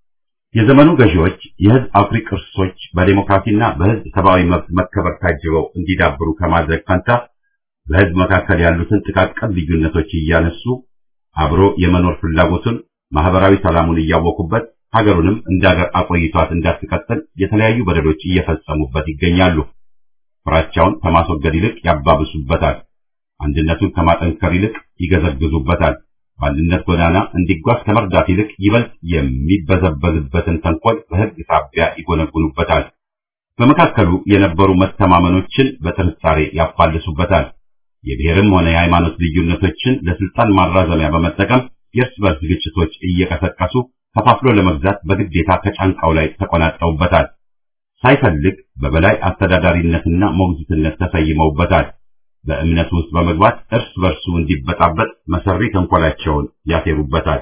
የዘመኑ ገዢዎች የሕዝብ አኩሪ ቅርሶች በዴሞክራሲና በሕዝብ ሰብአዊ መብት መከበር ታጅበው እንዲዳብሩ ከማድረግ ፈንታ በሕዝብ መካከል ያሉትን ጥቃቅን ልዩነቶች እያነሱ አብሮ የመኖር ፍላጎቱን ማህበራዊ ሰላሙን እያወቁበት ሀገሩንም እንደ ሀገር አቆይቷት እንዳትቀጥል የተለያዩ በደሎች እየፈጸሙበት ይገኛሉ። ፍራቻውን ከማስወገድ ይልቅ ያባብሱበታል። አንድነቱን ከማጠንከር ይልቅ ይገዘግዙበታል። በአንድነት ጎዳና እንዲጓዝ ከመርዳት ይልቅ ይበልጥ የሚበዘበዝበትን ተንኮል በሕግ ሳቢያ ይጎነጉኑበታል። በመካከሉ የነበሩ መተማመኖችን በጥርጣሬ ያፋልሱበታል። የብሔርም ሆነ የሃይማኖት ልዩነቶችን ለስልጣን ማራዘሚያ በመጠቀም የእርስ በርስ ግጭቶች እየቀሰቀሱ ከፋፍሎ ለመግዛት በግዴታ ከጫንቃው ላይ ተቆናጠውበታል። ሳይፈልግ በበላይ አስተዳዳሪነትና ሞግዚትነት ተሰይመውበታል። በእምነቱ ውስጥ በመግባት እርስ በርሱ እንዲበጣበጥ መሰሪ ተንኮላቸውን ያሴሩበታል።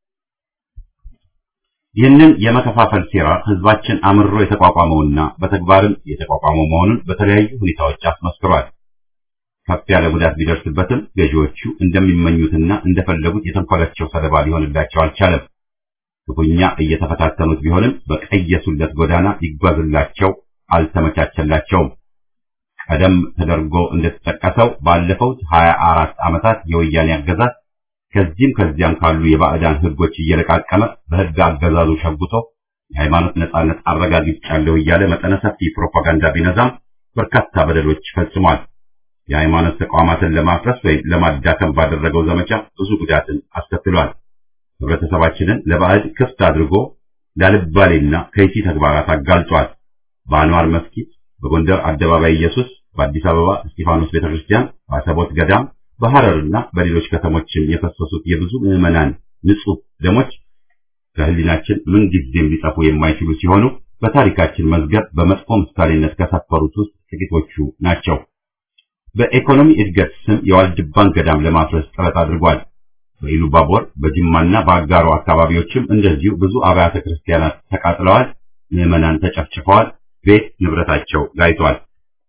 ይህንን የመከፋፈል ሴራ ህዝባችን አምሮ የተቋቋመውና በተግባርም የተቋቋመው መሆኑን በተለያዩ ሁኔታዎች አስመስክሯል። ከፍ ያለ ጉዳት ቢደርስበትም ገዢዎቹ እንደሚመኙትና እንደፈለጉት የተንኮላቸው ሰለባ ሊሆንላቸው አልቻለም። ክፉኛ እየተፈታተኑት ቢሆንም በቀየሱለት ጎዳና ይጓዝላቸው አልተመቻቸላቸውም። ቀደም ተደርጎ እንደተጠቀሰው ባለፈው 24 ዓመታት የወያኔ አገዛዝ ከዚህም ከዚያም ካሉ የባዕዳን ህጎች እየለቃቀመ በህግ አገዛዙ ሸጉቶ የሃይማኖት ነጻነት አረጋግጫለሁ እያለ መጠነ ሰፊ ፕሮፓጋንዳ ቢነዛም በርካታ በደሎች ፈጽሟል። የሃይማኖት ተቋማትን ለማፍረስ ወይም ለማዳከም ባደረገው ዘመቻ ብዙ ጉዳትን አስከትሏል። ህብረተሰባችንን ለባዕድ ክፍት አድርጎ ላልባሌና ከይሲ ተግባራት አጋልጧል። በአንዋር መስጊድ፣ በጎንደር አደባባይ ኢየሱስ፣ በአዲስ አበባ እስጢፋኖስ ቤተክርስቲያን፣ በአሰቦት ገዳም፣ በሐረርና በሌሎች ከተሞችም የፈሰሱት የብዙ ምዕመናን ንጹህ ደሞች ከህሊናችን ምን ጊዜም ሊጠፉ የማይችሉ ሲሆኑ በታሪካችን መዝገብ በመጥፎ ምሳሌነት ከሰፈሩት ውስጥ ጥቂቶቹ ናቸው። በኢኮኖሚ እድገት ስም የዋልድባን ገዳም ለማፍረስ ጥረት አድርጓል። በኢሉባቦር በጅማና በአጋሮ አካባቢዎችም እንደዚሁ ብዙ አብያተ ክርስቲያናት ተቃጥለዋል፣ ምዕመናን ተጨፍጭፈዋል፣ ቤት ንብረታቸው ጋይቷል።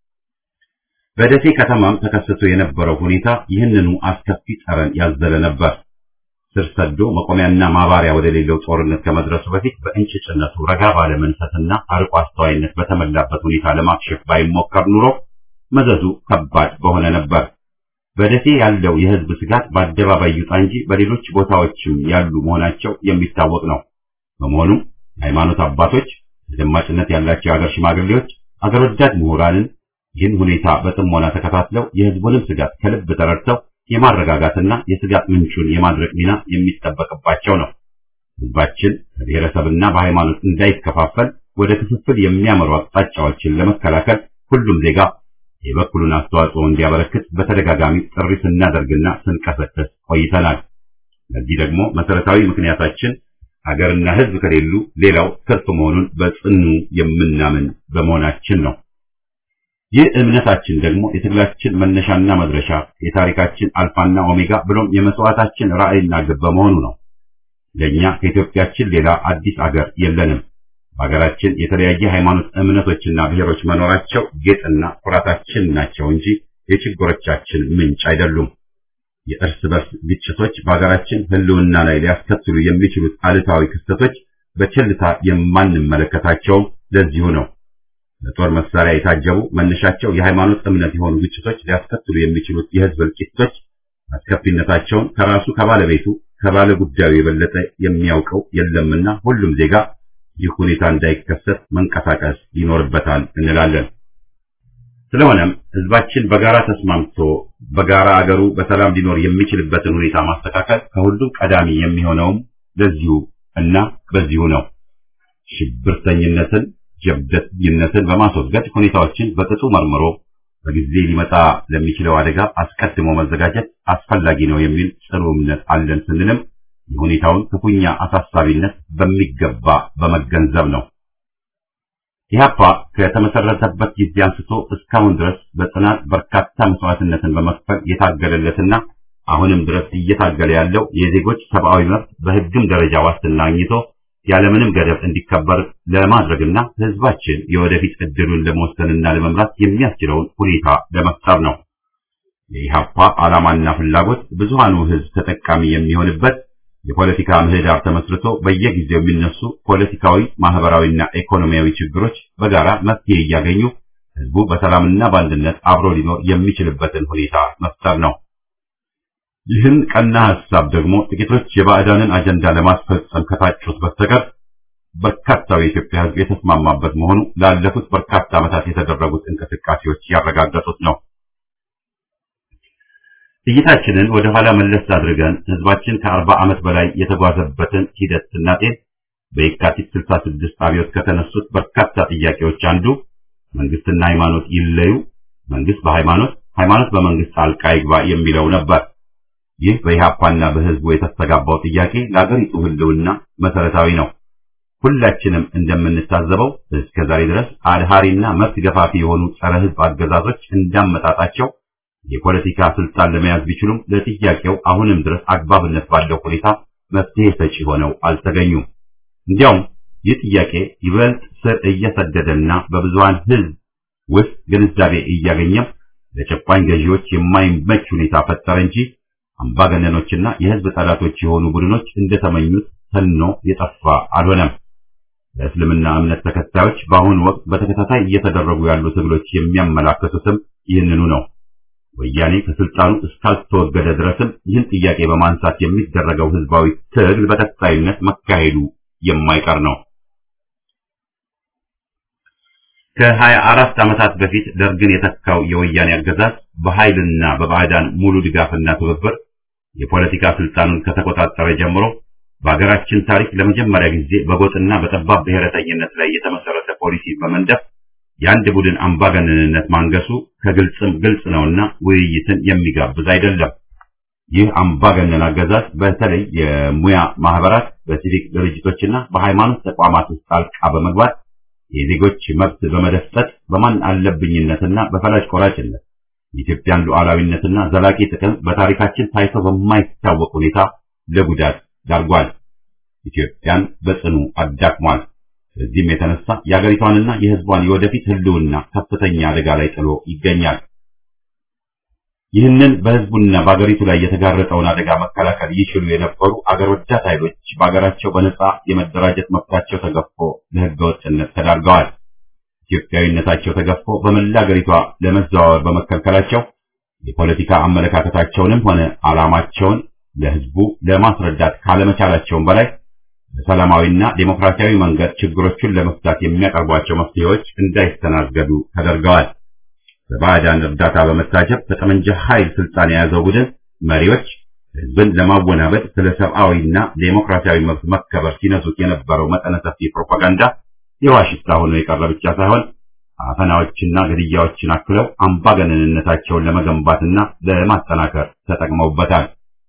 በደሴ ከተማም ተከስቶ የነበረው ሁኔታ ይህንኑ አስከፊ ጠረን ያዘለ ነበር። ስር ሰዶ መቆሚያና ማባሪያ ወደሌለው ጦርነት ከመድረሱ በፊት በእንጭጭነቱ ረጋ ባለ መንፈስና አርቆ አስተዋይነት በተሞላበት ሁኔታ ለማክሸፍ ባይሞከር ኑሮ መዘዙ ከባድ በሆነ ነበር። በደሴ ያለው የህዝብ ስጋት በአደባባይ ይውጣ እንጂ በሌሎች ቦታዎችም ያሉ መሆናቸው የሚታወቅ ነው። በመሆኑም የሃይማኖት አባቶች፣ ተደማጭነት ያላቸው የሀገር ሽማግሌዎች፣ አገር ወዳድ ምሁራንን ይህን ሁኔታ በጥሞና ተከታትለው የህዝቡንም ስጋት ከልብ ተረድተው የማረጋጋትና የስጋት ምንጩን የማድረቅ ሚና የሚጠበቅባቸው ነው። ህዝባችን በብሔረሰብና በሃይማኖት እንዳይከፋፈል ወደ ክፍፍል የሚያመሩ አቅጣጫዎችን ለመከላከል ሁሉም ዜጋ የበኩሉን አስተዋጽኦ እንዲያበረክት በተደጋጋሚ ጥሪ ስናደርግና ስንቀሰቀስ ቆይተናል። ለዚህ ደግሞ መሰረታዊ ምክንያታችን ሀገርና ህዝብ ከሌሉ ሌላው ትርፍ መሆኑን በጽኑ የምናምን በመሆናችን ነው። ይህ እምነታችን ደግሞ የትግላችን መነሻና መድረሻ፣ የታሪካችን አልፋና ኦሜጋ ብሎም የመስዋዕታችን ራዕይና ግብ በመሆኑ ነው። ለእኛ ከኢትዮጵያችን ሌላ አዲስ አገር የለንም። በሀገራችን የተለያየ ሃይማኖት እምነቶችና ብሔሮች መኖራቸው ጌጥና ኩራታችን ናቸው እንጂ የችግሮቻችን ምንጭ አይደሉም። የእርስ በርስ ግጭቶች በሀገራችን ህልውና ላይ ሊያስከትሉ የሚችሉት አሉታዊ ክስተቶች በቸልታ የማንመለከታቸውም ለዚሁ ነው። በጦር መሳሪያ የታጀቡ መነሻቸው የሃይማኖት እምነት የሆኑ ግጭቶች ሊያስከትሉ የሚችሉት የህዝብ እልቂቶች አስከፊነታቸውን ከራሱ ከባለቤቱ ከባለ ጉዳዩ የበለጠ የሚያውቀው የለምና ሁሉም ዜጋ ይህ ሁኔታ እንዳይከሰት መንቀሳቀስ ይኖርበታል እንላለን። ስለሆነም ህዝባችን በጋራ ተስማምቶ በጋራ አገሩ በሰላም ሊኖር የሚችልበትን ሁኔታ ማስተካከል ከሁሉም ቀዳሚ የሚሆነውም ለዚሁ እና በዚሁ ነው። ሽብርተኝነትን፣ ጀብደኝነትን በማስወገድ ሁኔታዎችን በቅጡ መርምሮ በጊዜ ሊመጣ ለሚችለው አደጋ አስቀድሞ መዘጋጀት አስፈላጊ ነው የሚል ጽኑ እምነት አለን ስንልም የሁኔታውን ክፉኛ አሳሳቢነት በሚገባ በመገንዘብ ነው። ኢህአፓ ከተመሰረተበት ጊዜ አንስቶ እስካሁን ድረስ በጽናት በርካታ መስዋዕትነትን በመክፈል የታገለለትና አሁንም ድረስ እየታገለ ያለው የዜጎች ሰብአዊ መብት በህግም ደረጃ ዋስትና አግኝቶ ያለምንም ገደብ እንዲከበር ለማድረግና ህዝባችን የወደፊት እድሉን ለመወሰንና ለመምራት የሚያስችለውን ሁኔታ ለመፍጠር ነው። የኢህአፓ ዓላማና ፍላጎት ብዙሃኑ ህዝብ ተጠቃሚ የሚሆንበት የፖለቲካ ምህዳር ተመስርቶ በየጊዜው የሚነሱ ፖለቲካዊ፣ ማህበራዊና ኢኮኖሚያዊ ችግሮች በጋራ መፍትሄ እያገኙ ህዝቡ በሰላምና በአንድነት አብሮ ሊኖር የሚችልበትን ሁኔታ መፍጠር ነው። ይህን ቀና ሐሳብ ደግሞ ጥቂቶች የባዕዳንን አጀንዳ ለማስፈጸም ከታጩት በስተቀር በርካታው የኢትዮጵያ ህዝብ የተስማማበት መሆኑ ላለፉት በርካታ ዓመታት የተደረጉት እንቅስቃሴዎች ያረጋገጡት ነው። እይታችንን ወደ ኋላ መለስ አድርገን ህዝባችን ከአርባ ዓመት በላይ የተጓዘበትን ሂደት ስናጤን በየካቲት 66 አብዮት ከተነሱት በርካታ ጥያቄዎች አንዱ መንግስትና ሃይማኖት ይለዩ፣ መንግስት በሃይማኖት ሃይማኖት በመንግስት ጣልቃ ይግባ የሚለው ነበር። ይህ በኢህአፓና በህዝቡ የተስተጋባው ጥያቄ ለአገሪቱ ህልውና መሰረታዊ ነው። ሁላችንም እንደምንታዘበው እስከ ዛሬ ድረስ አድሃሪና መብት ገፋፊ የሆኑ ጸረ ህዝብ አገዛዞች እንዳመጣጣቸው የፖለቲካ ስልጣን ለመያዝ ቢችሉም ለጥያቄው አሁንም ድረስ አግባብነት ባለው ሁኔታ መፍትሄ ሰጪ ሆነው አልተገኙም። እንዲያውም ይህ ጥያቄ ይበልጥ ስር እየሰደደና በብዙሃን ህዝብ ውስጥ ግንዛቤ እያገኘም ለጨቋኝ ገዢዎች የማይመች ሁኔታ ፈጠረ እንጂ አምባገነኖችና የህዝብ ጠላቶች የሆኑ ቡድኖች እንደተመኙት ተኖ የጠፋ አልሆነም። ለእስልምና እምነት ተከታዮች በአሁኑ ወቅት በተከታታይ እየተደረጉ ያሉ ትግሎች የሚያመላክቱትም ይህንኑ ነው። ወያኔ ከስልጣኑ እስካልተወገደ ድረስም ይህን ጥያቄ በማንሳት የሚደረገው ህዝባዊ ትግል በቀጣይነት መካሄዱ የማይቀር ነው። ከሀያ አራት ዓመታት በፊት ደርግን የተካው የወያኔ አገዛዝ በኃይልና በባዕዳን ሙሉ ድጋፍና ትብብር የፖለቲካ ስልጣኑን ከተቆጣጠረ ጀምሮ በሀገራችን ታሪክ ለመጀመሪያ ጊዜ በጎጥና በጠባብ ብሔረተኝነት ላይ የተመሰረተ ፖሊሲ በመንደፍ የአንድ ቡድን አምባገነንነት ማንገሱ ከግልጽም ግልጽ ነውና ውይይትን የሚጋብዝ አይደለም። ይህ አምባገነን አገዛዝ በተለይ የሙያ ማህበራት፣ በሲቪክ ድርጅቶችና በሃይማኖት ተቋማት ውስጥ ጣልቃ በመግባት የዜጎች መብት በመደፍጠት በማን አለብኝነትና በፈላጭ ቆራጭነት የኢትዮጵያን ሉዓላዊነትና ዘላቂ ጥቅም በታሪካችን ታይቶ በማይታወቅ ሁኔታ ለጉዳት ዳርጓል። ኢትዮጵያን በጽኑ አዳክሟል። በዚህም የተነሳ የአገሪቷንና የሕዝቧን የወደፊት ህልውና ከፍተኛ አደጋ ላይ ጥሎ ይገኛል። ይህንን በሕዝቡና በአገሪቱ ላይ የተጋረጠውን አደጋ መከላከል ይችሉ የነበሩ አገር ወዳድ ኃይሎች በአገራቸው በነጻ የመደራጀት መብታቸው ተገፎ ለሕገ ወጥነት ተዳርገዋል። ኢትዮጵያዊነታቸው ተገፎ በመላ አገሪቷ ለመዘዋወር በመከልከላቸው የፖለቲካ አመለካከታቸውንም ሆነ ዓላማቸውን ለሕዝቡ ለማስረዳት ካለመቻላቸውም በላይ በሰላማዊና ዴሞክራሲያዊ መንገድ ችግሮቹን ለመፍታት የሚያቀርቧቸው መፍትሄዎች እንዳይስተናገዱ ተደርገዋል። በባዕዳን እርዳታ በመታጀብ በጠመንጃ ኃይል ስልጣን የያዘው ቡድን መሪዎች ሕዝብን ለማወናበድ ስለ ሰብአዊና ዴሞክራሲያዊ መብት መከበር ሲነሱት የነበረው መጠነ ሰፊ ፕሮፓጋንዳ የዋሽታ ሆኖ የቀረ ብቻ ሳይሆን አፈናዎችና ግድያዎችን አክለው አምባገነንነታቸውን ለመገንባትና ለማጠናከር ተጠቅመውበታል።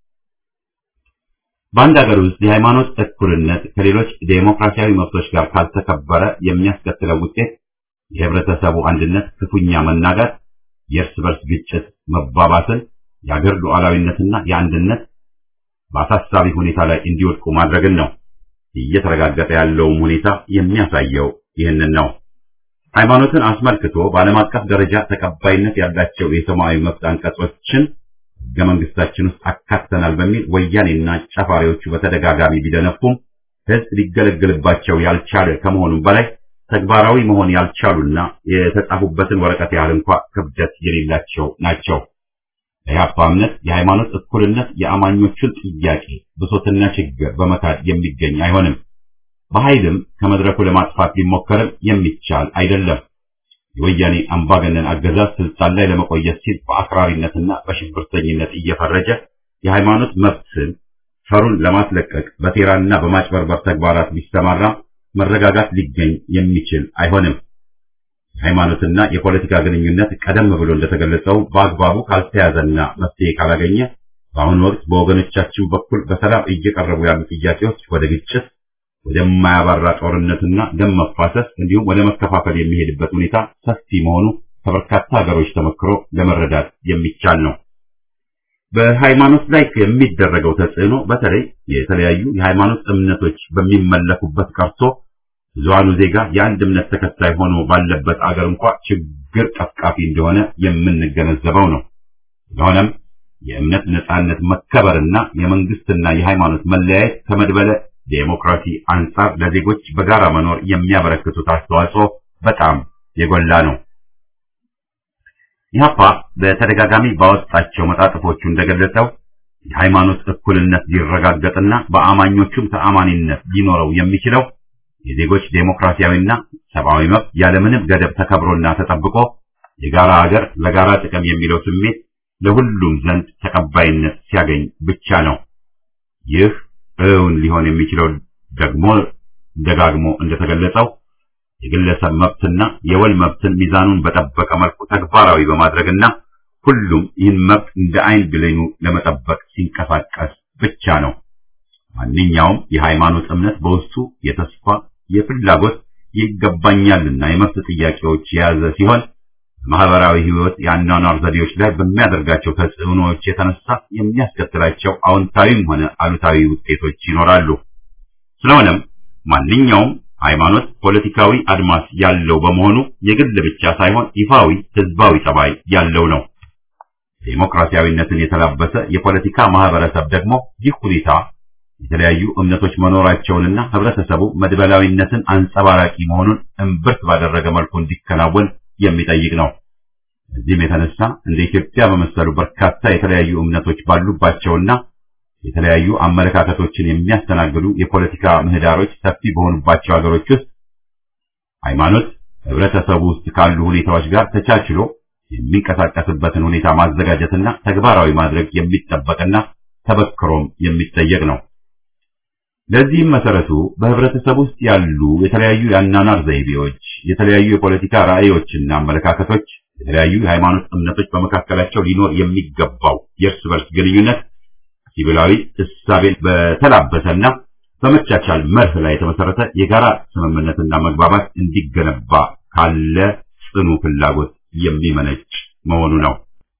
በአንድ ሀገር ውስጥ የሃይማኖት እኩልነት ከሌሎች ዴሞክራሲያዊ መብቶች ጋር ካልተከበረ የሚያስከትለው ውጤት የህብረተሰቡ አንድነት ክፉኛ መናጋት፣ የእርስ በርስ ግጭት መባባስን፣ የአገር ሉዓላዊነትና የአንድነት በአሳሳቢ ሁኔታ ላይ እንዲወድቁ ማድረግን ነው። እየተረጋገጠ ያለውም ሁኔታ የሚያሳየው ይህንን ነው። ሃይማኖትን አስመልክቶ በዓለም አቀፍ ደረጃ ተቀባይነት ያላቸው የሰብአዊ መብት አንቀጾችን ሕገ መንግስታችን ውስጥ አካተናል በሚል ወያኔና ጨፋሪዎቹ በተደጋጋሚ ቢደነፉም ሕዝብ ሊገለገልባቸው ያልቻለ ከመሆኑም በላይ ተግባራዊ መሆን ያልቻሉና የተጻፉበትን ወረቀት ያህል እንኳ ክብደት የሌላቸው ናቸው። የኢህአፓ እምነት የሃይማኖት እኩልነት የአማኞቹን ጥያቄ ብሶትና ችግር በመካድ የሚገኝ አይሆንም። በኃይልም ከመድረኩ ለማጥፋት ቢሞከርም የሚቻል አይደለም። የወያኔ አምባገነን አገዛዝ ስልጣን ላይ ለመቆየት ሲል በአክራሪነትና በሽብርተኝነት እየፈረጀ የሃይማኖት መብትን ፈሩን ለማስለቀቅ በሴራና በማጭበርበር ተግባራት ቢሰማራ መረጋጋት ሊገኝ የሚችል አይሆንም። የሃይማኖትና የፖለቲካ ግንኙነት ቀደም ብሎ እንደተገለጸው በአግባቡ ካልተያዘና መፍትሄ ካላገኘ በአሁኑ ወቅት በወገኖቻችን በኩል በሰላም እየቀረቡ ያሉ ጥያቄዎች ወደ ግጭት፣ ወደማያባራ ጦርነትና ደም መፋሰስ እንዲሁም ወደ መከፋፈል የሚሄድበት ሁኔታ ሰፊ መሆኑ ከበርካታ ሀገሮች ተመክሮ ለመረዳት የሚቻል ነው። በሃይማኖት ላይ የሚደረገው ተጽዕኖ በተለይ የተለያዩ የሃይማኖት እምነቶች በሚመለኩበት ቀርቶ ብዙሃኑ ዜጋ የአንድ እምነት ተከታይ ሆኖ ባለበት አገር እንኳ ችግር ቀፍቃፊ እንደሆነ የምንገነዘበው ነው። ስለሆነም የእምነት ነጻነት መከበርና የመንግስትና የሃይማኖት መለያየት ከመድበለ ዴሞክራሲ አንጻር ለዜጎች በጋራ መኖር የሚያበረክቱት አስተዋጽኦ በጣም የጎላ ነው። ኢህአፓ በተደጋጋሚ ባወጣቸው መጣጥፎቹ እንደገለጸው የሃይማኖት እኩልነት ሊረጋገጥና በአማኞቹም ተአማኒነት ሊኖረው የሚችለው የዜጎች ዴሞክራሲያዊና ሰብአዊ መብት ያለምንም ገደብ ተከብሮና ተጠብቆ የጋራ ሀገር ለጋራ ጥቅም የሚለው ስሜት ለሁሉም ዘንድ ተቀባይነት ሲያገኝ ብቻ ነው። ይህ እውን ሊሆን የሚችለው ደግሞ ደጋግሞ እንደተገለጸው የግለሰብ መብትና የወል መብትን ሚዛኑን በጠበቀ መልኩ ተግባራዊ በማድረግና ሁሉም ይህን መብት እንደ አይን ብሌኑ ለመጠበቅ ሲንቀሳቀስ ብቻ ነው። ማንኛውም የሃይማኖት እምነት በውስጡ የተስፋ፣ የፍላጎት፣ ይገባኛልና የመብት ጥያቄዎች የያዘ ሲሆን በማህበራዊ ህይወት የአኗኗር ዘዴዎች ላይ በሚያደርጋቸው ተጽዕኖዎች የተነሳ የሚያስከትላቸው አዎንታዊም ሆነ አሉታዊ ውጤቶች ይኖራሉ። ስለሆነም ማንኛውም ሃይማኖት ፖለቲካዊ አድማስ ያለው በመሆኑ የግል ብቻ ሳይሆን ይፋዊ ህዝባዊ ጠባይ ያለው ነው። ዴሞክራሲያዊነትን የተላበሰ የፖለቲካ ማህበረሰብ ደግሞ ይህ ሁኔታ የተለያዩ እምነቶች መኖራቸውንና ህብረተሰቡ መድበላዊነትን አንጸባራቂ መሆኑን እምብርት ባደረገ መልኩ እንዲከናወን የሚጠይቅ ነው። እዚህም የተነሳ እንደ ኢትዮጵያ በመሰሉ በርካታ የተለያዩ እምነቶች ባሉባቸውና የተለያዩ አመለካከቶችን የሚያስተናግዱ የፖለቲካ ምህዳሮች ሰፊ በሆኑባቸው ሀገሮች ውስጥ ሃይማኖት ህብረተሰቡ ውስጥ ካሉ ሁኔታዎች ጋር ተቻችሎ የሚንቀሳቀስበትን ሁኔታ ማዘጋጀትና ተግባራዊ ማድረግ የሚጠበቅና ተበክሮም የሚጠየቅ ነው። ለዚህም መሰረቱ በህብረተሰብ ውስጥ ያሉ የተለያዩ የአናናር ዘይቤዎች፣ የተለያዩ የፖለቲካ ራዕዮችና አመለካከቶች፣ የተለያዩ የሃይማኖት እምነቶች በመካከላቸው ሊኖር የሚገባው የእርስ በርስ ግንኙነት ሲቪላዊ እሳቤን በተላበሰና በመቻቻል መርህ ላይ የተመሰረተ የጋራ ስምምነትና መግባባት እንዲገነባ ካለ ጽኑ ፍላጎት የሚመነጭ መሆኑ ነው።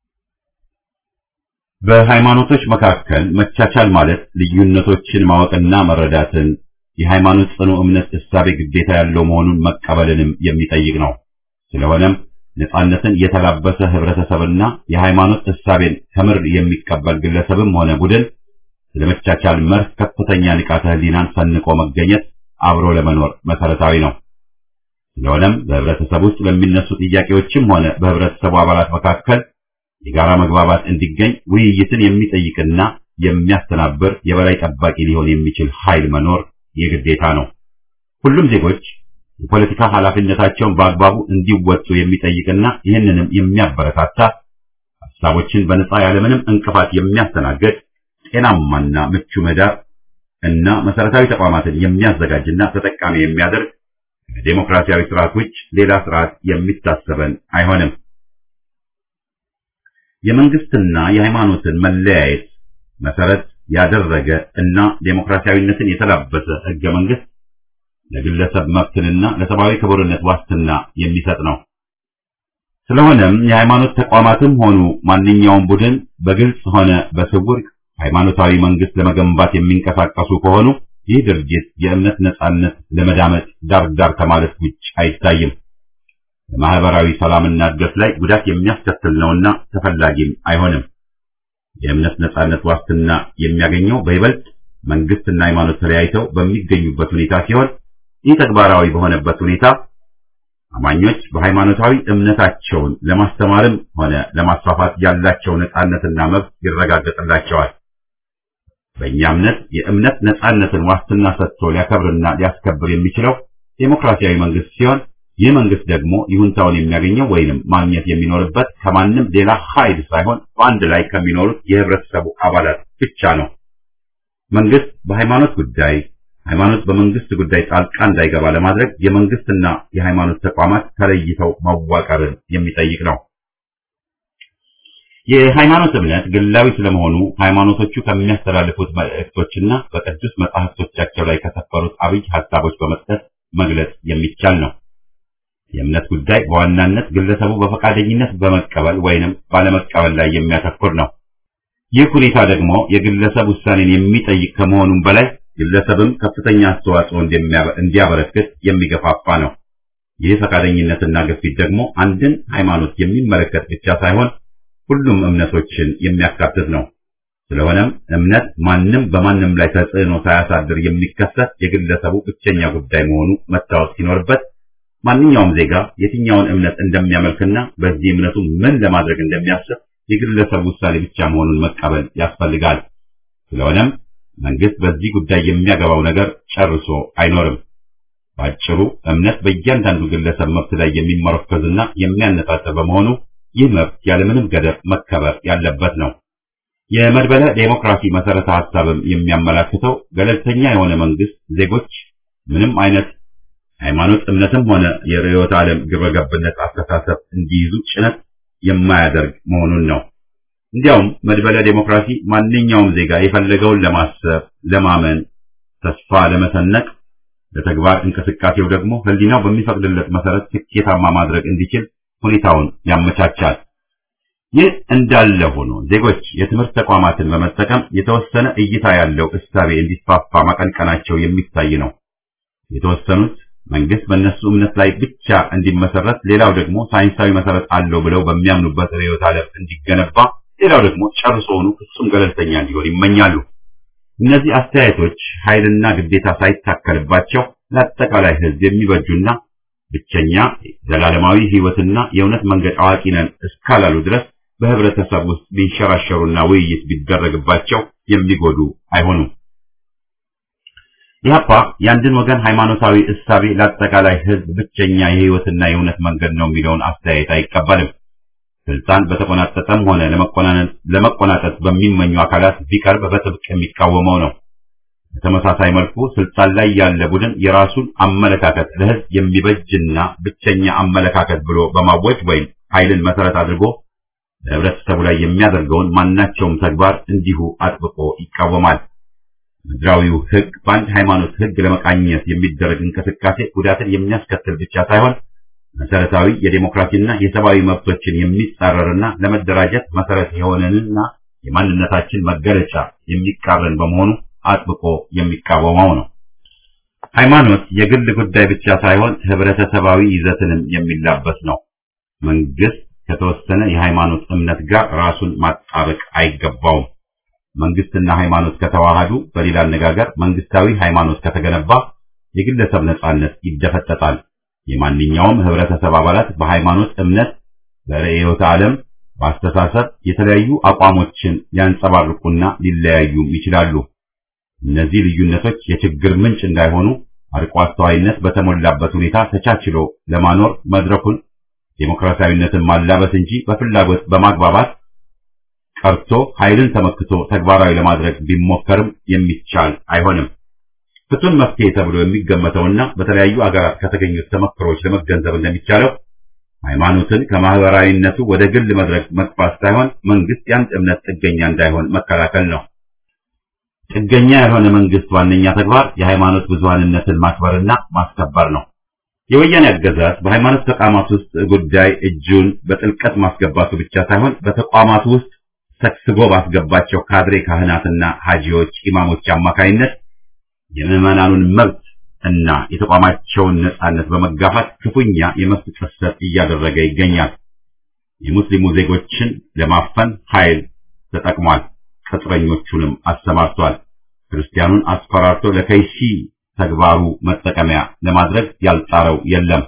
በሃይማኖቶች መካከል መቻቻል ማለት ልዩነቶችን ማወቅና መረዳትን፣ የሃይማኖት ጽኑ እምነት እሳቤ ግዴታ ያለው መሆኑን መቀበልንም የሚጠይቅ ነው። ስለሆነም ነጻነትን የተላበሰ ህብረተሰብና የሃይማኖት እሳቤን ከምር የሚቀበል ግለሰብም ሆነ ቡድን ስለመቻቻል መርህ ከፍተኛ ንቃተ ህሊናን ሰንቆ መገኘት አብሮ ለመኖር መሰረታዊ ነው። ስለሆነም በህብረተሰብ ውስጥ በሚነሱ ጥያቄዎችም ሆነ በህብረተሰቡ አባላት መካከል የጋራ መግባባት እንዲገኝ ውይይትን የሚጠይቅና የሚያስተናብር የበላይ ጠባቂ ሊሆን የሚችል ኃይል መኖር የግዴታ ነው። ሁሉም ዜጎች የፖለቲካ ኃላፊነታቸውን በአግባቡ እንዲወጡ የሚጠይቅና ይህንንም የሚያበረታታ ሀሳቦችን በነጻ ያለምንም እንቅፋት የሚያስተናግድ ጤናማና ምቹ ምህዳር እና መሰረታዊ ተቋማትን የሚያዘጋጅና ተጠቃሚ የሚያደርግ ከዴሞክራሲያዊ ስርዓት ውጭ ሌላ ስርዓት የሚታሰበን አይሆንም። የመንግስትና የሃይማኖትን መለያየት መሰረት ያደረገ እና ዴሞክራሲያዊነትን የተላበሰ ህገ መንግስት ለግለሰብ መብትንና ለሰብአዊ ክቡርነት ዋስትና የሚሰጥ ነው። ስለሆነም የሃይማኖት ተቋማትም ሆኑ ማንኛውም ቡድን በግልጽ ሆነ በስውር ሃይማኖታዊ መንግስት ለመገንባት የሚንቀሳቀሱ ከሆኑ ይህ ድርጊት የእምነት ነጻነት ለመዳመጥ ዳር ዳር ከማለት ውጭ አይታይም። በማህበራዊ ሰላምና እድገት ላይ ጉዳት የሚያስከትል ነውና ተፈላጊም አይሆንም። የእምነት ነጻነት ዋስትና የሚያገኘው በይበልጥ መንግስትና ሃይማኖት ተለያይተው በሚገኙበት ሁኔታ ሲሆን ይህ ተግባራዊ በሆነበት ሁኔታ አማኞች በሃይማኖታዊ እምነታቸውን ለማስተማርም ሆነ ለማስፋፋት ያላቸው ነጻነትና መብት ይረጋገጥላቸዋል። በእኛ እምነት የእምነት ነጻነትን ዋስትና ሰጥቶ ሊያከብርና ሊያስከብር የሚችለው ዴሞክራሲያዊ መንግስት ሲሆን ይህ መንግስት ደግሞ ይሁንታውን የሚያገኘው ወይንም ማግኘት የሚኖርበት ከማንም ሌላ ኃይል ሳይሆን በአንድ ላይ ከሚኖሩት የህብረተሰቡ አባላት ብቻ ነው። መንግስት በሃይማኖት ጉዳይ፣ ሃይማኖት በመንግስት ጉዳይ ጣልቃ እንዳይገባ ለማድረግ የመንግስትና የሃይማኖት ተቋማት ተለይተው መዋቀርን የሚጠይቅ ነው። የሃይማኖት እምነት ግላዊ ስለመሆኑ ሃይማኖቶቹ ከሚያስተላልፉት መልእክቶችና በቅዱስ መጻሕፍቶቻቸው ላይ ከሰፈሩት አብይ ሐሳቦች በመስጠት መግለጽ የሚቻል ነው። የእምነት ጉዳይ በዋናነት ግለሰቡ በፈቃደኝነት በመቀበል ወይንም ባለመቀበል ላይ የሚያተኩር ነው። ይህ ሁኔታ ደግሞ የግለሰብ ውሳኔን የሚጠይቅ ከመሆኑም በላይ ግለሰብም ከፍተኛ አስተዋጽኦ እንዲያበረክት የሚገፋፋ ነው። ይህ ፈቃደኝነትና ግፊት ደግሞ አንድን ሃይማኖት የሚመለከት ብቻ ሳይሆን ሁሉም እምነቶችን የሚያካትት ነው። ስለሆነም እምነት ማንም በማንም ላይ ተጽዕኖ ሳያሳድር የሚከሰት የግለሰቡ ብቸኛ ጉዳይ መሆኑ መታወቅ ሲኖርበት ማንኛውም ዜጋ የትኛውን እምነት እንደሚያመልክና በዚህ እምነቱ ምን ለማድረግ እንደሚያስብ የግለሰብ ውሳኔ ብቻ መሆኑን መቀበል ያስፈልጋል። ስለሆነም መንግስት በዚህ ጉዳይ የሚያገባው ነገር ጨርሶ አይኖርም። ባጭሩ እምነት በእያንዳንዱ ግለሰብ መብት ላይ የሚመረኮዝና የሚያነጣጥር በመሆኑ ይህ መብት ያለምንም ገደብ መከበር ያለበት ነው። የመድበለ ዴሞክራሲ መሰረተ ሐሳብም የሚያመላክተው ገለልተኛ የሆነ መንግስት ዜጎች ምንም አይነት ሃይማኖት፣ እምነትም ሆነ የርዕዮተ ዓለም ግብረገብነት አስተሳሰብ እንዲይዙ ጭነት የማያደርግ መሆኑን ነው። እንዲያውም መድበለ ዴሞክራሲ ማንኛውም ዜጋ የፈለገውን ለማሰብ፣ ለማመን፣ ተስፋ ለመሰነቅ፣ ለተግባር እንቅስቃሴው ደግሞ ሕሊናው በሚፈቅድለት መሰረት ስኬታማ ማድረግ እንዲችል ሁኔታውን ያመቻቻል። ይህ እንዳለ ሆኖ ዜጎች የትምህርት ተቋማትን በመጠቀም የተወሰነ እይታ ያለው እሳቤ እንዲስፋፋ ማቀንቀናቸው የሚታይ ነው። የተወሰኑት መንግስት በእነሱ እምነት ላይ ብቻ እንዲመሰረት፣ ሌላው ደግሞ ሳይንሳዊ መሰረት አለው ብለው በሚያምኑበት ርዕዮተ ዓለም እንዲገነባ፣ ሌላው ደግሞ ጨርሶውኑ ፍጹም ገለልተኛ እንዲሆን ይመኛሉ። እነዚህ አስተያየቶች ኃይልና ግዴታ ሳይታከልባቸው ለአጠቃላይ ሕዝብ የሚበጁና ብቸኛ ዘላለማዊ ሕይወትና የእውነት መንገድ አዋቂ ነን እስካላሉ ድረስ በህብረተሰብ ውስጥ ቢንሸራሸሩና ውይይት ቢደረግባቸው የሚጎዱ አይሆኑም። ኢህአፓ የአንድን ወገን ሃይማኖታዊ እሳቤ ለአጠቃላይ ሕዝብ ብቸኛ የሕይወትና የእውነት መንገድ ነው የሚለውን አስተያየት አይቀበልም። ስልጣን በተቆናጠጠም ሆነ ለመቆናጠጥ በሚመኙ አካላት ቢቀርብ በጥብቅ የሚቃወመው ነው። በተመሳሳይ መልኩ ስልጣን ላይ ያለ ቡድን የራሱን አመለካከት ለሕዝብ የሚበጅና ብቸኛ አመለካከት ብሎ በማወጅ ወይም ኃይልን መሰረት አድርጎ በህብረተሰቡ ላይ የሚያደርገውን ማናቸውም ተግባር እንዲሁ አጥብቆ ይቃወማል። ምድራዊው ሕግ በአንድ ሃይማኖት ሕግ ለመቃኘት የሚደረግ እንቅስቃሴ ጉዳትን የሚያስከትል ብቻ ሳይሆን መሰረታዊ የዴሞክራሲና የሰብአዊ መብቶችን የሚጻረርና ለመደራጀት መሰረት የሆነንና የማንነታችን መገለጫ የሚቃረን በመሆኑ አጥብቆ የሚቃወመው ነው። ሃይማኖት የግል ጉዳይ ብቻ ሳይሆን ህብረተሰባዊ ይዘትንም የሚላበስ ነው። መንግስት ከተወሰነ የሃይማኖት እምነት ጋር ራሱን ማጣበቅ አይገባውም። መንግስትና ሃይማኖት ከተዋሃዱ፣ በሌላ አነጋገር መንግስታዊ ሃይማኖት ከተገነባ የግለሰብ ነጻነት ይደፈጠጣል። የማንኛውም ህብረተሰብ አባላት በሃይማኖት እምነት፣ በርዕዮተ ዓለም፣ በአስተሳሰብ የተለያዩ አቋሞችን ሊያንጸባርቁና ሊለያዩም ይችላሉ። እነዚህ ልዩነቶች የችግር ምንጭ እንዳይሆኑ አርቆ አስተዋይነት በተሞላበት ሁኔታ ተቻችሎ ለማኖር መድረኩን ዴሞክራሲያዊነትን ማላበስ እንጂ በፍላጎት በማግባባት ቀርቶ ኃይልን ተመክቶ ተግባራዊ ለማድረግ ቢሞከርም የሚቻል አይሆንም። ፍቱን መፍትሄ ተብሎ የሚገመተውና በተለያዩ አገራት ከተገኙት ተመክሮች ለመገንዘብ እንደሚቻለው ሃይማኖትን ከማህበራዊነቱ ወደ ግል መድረክ መግፋት ሳይሆን መንግስት የአንድ እምነት ጥገኛ እንዳይሆን መከላከል ነው። ጥገኛ ያልሆነ መንግስት ዋነኛ ተግባር የሃይማኖት ብዙሃንነትን ማክበርና ማስከበር ነው። የወያኔ አገዛዝ በሃይማኖት ተቋማት ውስጥ ጉዳይ እጁን በጥልቀት ማስገባቱ ብቻ ሳይሆን በተቋማቱ ውስጥ ሰክስጎ ባስገባቸው ካድሬ ካህናትና ሀጂዎች፣ ኢማሞች አማካይነት የምዕመናኑን መብት እና የተቋማቸውን ነጻነት በመጋፋት ክፉኛ የመብት ጥሰት እያደረገ ይገኛል። የሙስሊሙ ዜጎችን ለማፈን ኃይል ተጠቅሟል። ቅጥረኞቹንም አሰማርቷል። ክርስቲያኑን አስፈራርቶ ለከይሲ ተግባሩ መጠቀሚያ ለማድረግ ያልጣረው የለም።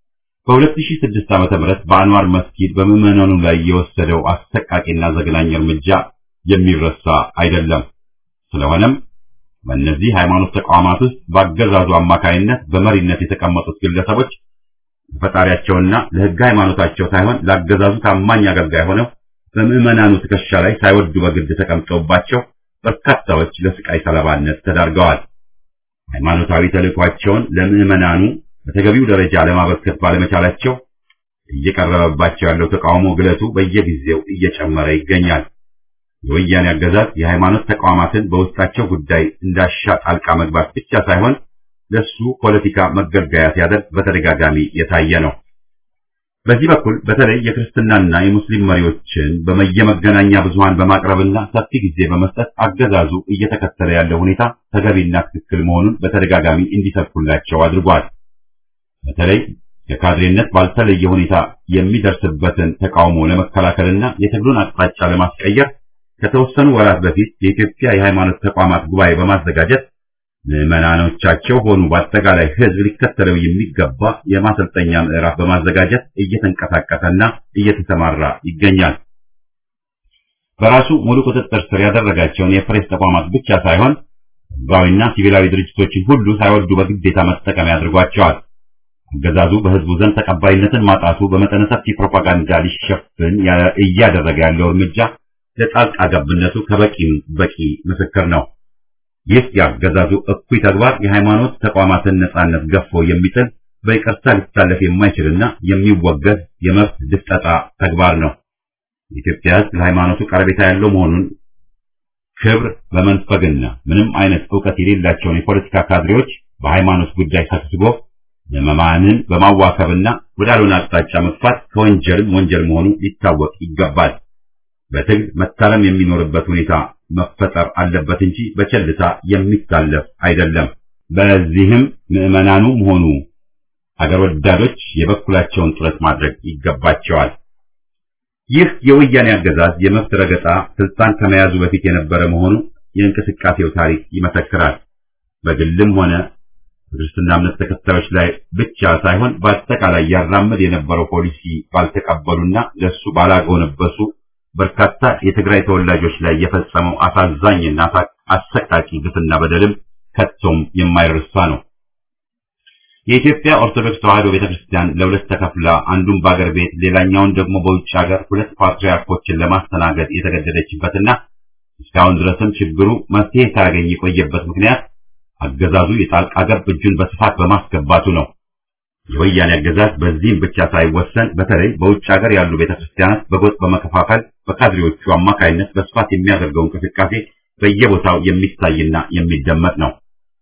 በ2006 ዓ.ም በአንዋር መስጊድ በምዕመናኑ ላይ የወሰደው አሰቃቂና ዘግናኝ እርምጃ የሚረሳ አይደለም። ስለሆነም በእነዚህ ሃይማኖት ተቋማት ውስጥ በአገዛዙ አማካይነት በመሪነት የተቀመጡት ግለሰቦች ለፈጣሪያቸውና ለሕገ ሃይማኖታቸው ሳይሆን ለአገዛዙ ታማኝ አገልጋይ ሆነው በምዕመናኑ ትከሻ ላይ ሳይወዱ በግድ ተቀምጠውባቸው በርካታዎች ለስቃይ ሰለባነት ተዳርገዋል። ሃይማኖታዊ ተልዕኳቸውን ለምዕመናኑ በተገቢው ደረጃ ለማበርከት ባለመቻላቸው እየቀረበባቸው ያለው ተቃውሞ ግለቱ በየጊዜው እየጨመረ ይገኛል። የወያኔ አገዛዝ የሃይማኖት ተቋማትን በውስጣቸው ጉዳይ እንዳሻ ጣልቃ መግባት ብቻ ሳይሆን ለሱ ፖለቲካ መገልገያ ሲያደርግ በተደጋጋሚ የታየ ነው። በዚህ በኩል በተለይ የክርስትናና የሙስሊም መሪዎችን በየመገናኛ ብዙሃን በማቅረብና ሰፊ ጊዜ በመስጠት አገዛዙ እየተከተለ ያለው ሁኔታ ተገቢና ትክክል መሆኑን በተደጋጋሚ እንዲሰብኩላቸው አድርጓል። በተለይ የካድሬነት ባልተለየ ሁኔታ የሚደርስበትን ተቃውሞ ለመከላከልና የትግሉን አቅጣጫ ለማስቀየር ከተወሰኑ ወራት በፊት የኢትዮጵያ የሃይማኖት ተቋማት ጉባኤ በማዘጋጀት ምዕመናኖቻቸው ሆኑ በአጠቃላይ ሕዝብ ሊከተለው የሚገባ የማሰልጠኛ ምዕራፍ በማዘጋጀት እየተንቀሳቀሰና እየተሰማራ ይገኛል። በራሱ ሙሉ ቁጥጥር ስር ያደረጋቸውን የፕሬስ ተቋማት ብቻ ሳይሆን ሕዝባዊና ሲቪላዊ ድርጅቶችን ሁሉ ሳይወዱ በግዴታ መጠቀሚያ አድርጓቸዋል። አገዛዙ በሕዝቡ ዘንድ ተቀባይነትን ማጣቱ በመጠነ ሰፊ ፕሮፓጋንዳ ሊሸፍን እያደረገ ያለው እርምጃ ለጣልቃ ገብነቱ ከበቂም በቂ ምስክር ነው። ይህ የአገዛዙ እኩይ ተግባር የሃይማኖት ተቋማትን ነጻነት ገፎ የሚጥል በይቅርታ ሊታለፍ የማይችልና የሚወገዝ የመብት ድፍጠጣ ተግባር ነው። የኢትዮጵያ ሕዝብ ለሃይማኖቱ ቀረቤታ ያለው መሆኑን ክብር በመንፈግና ምንም አይነት ዕውቀት የሌላቸውን የፖለቲካ ካድሬዎች በሃይማኖት ጉዳይ ሰብስቦ ምዕመናንን በማዋከብና ወዳልሆነ አቅጣጫ መግፋት ከወንጀልም ወንጀል መሆኑ ሊታወቅ ይገባል። በትግል መታረም የሚኖርበት ሁኔታ መፈጠር አለበት እንጂ በቸልታ የሚታለፍ አይደለም። በዚህም ምዕመናኑም ሆኑ አገር ወዳዶች የበኩላቸውን ጥረት ማድረግ ይገባቸዋል። ይህ የወያኔ አገዛዝ የመብት ረገጣ ስልጣን ከመያዙ በፊት የነበረ መሆኑ የእንቅስቃሴው ታሪክ ይመሰክራል። በግልም ሆነ በክርስትና እምነት ተከታዮች ላይ ብቻ ሳይሆን በአጠቃላይ ያራምድ የነበረው ፖሊሲ ባልተቀበሉና ለሱ ባላጎነበሱ በርካታ የትግራይ ተወላጆች ላይ የፈጸመው አሳዛኝና አሰቃቂ ግፍና በደልም ከቶም የማይረሳ ነው። የኢትዮጵያ ኦርቶዶክስ ተዋሕዶ ቤተክርስቲያን ለሁለት ተከፍላ አንዱን በአገር ቤት ሌላኛውን ደግሞ በውጭ ሀገር ሁለት ፓትርያርኮችን ለማስተናገድ የተገደደችበትና እስካሁን ድረስም ችግሩ መፍትሄ ሳያገኝ የቆየበት ምክንያት አገዛዙ የጣልቃ ገብ እጁን በስፋት በማስገባቱ ነው። የወያኔ አገዛዝ በዚህም ብቻ ሳይወሰን በተለይ በውጭ ሀገር ያሉ ቤተክርስቲያናት በጎጥ በመከፋፈል በካድሬዎቹ አማካይነት በስፋት የሚያደርገው እንቅስቃሴ በየቦታው የሚታይና የሚደመጥ ነው።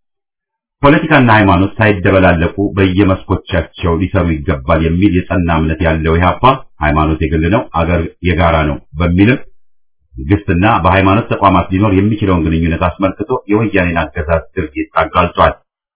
ፖለቲካና ሃይማኖት ሳይደበላለቁ በየመስኮቻቸው ሊሰሩ ይገባል የሚል የጸና እምነት ያለው ኢህአፓ ሃይማኖት የግል ነው፣ አገር የጋራ ነው በሚልም መንግስትና በሃይማኖት ተቋማት ሊኖር የሚችለውን ግንኙነት አስመልክቶ የወያኔን አገዛዝ ድርጊት አጋልጧል።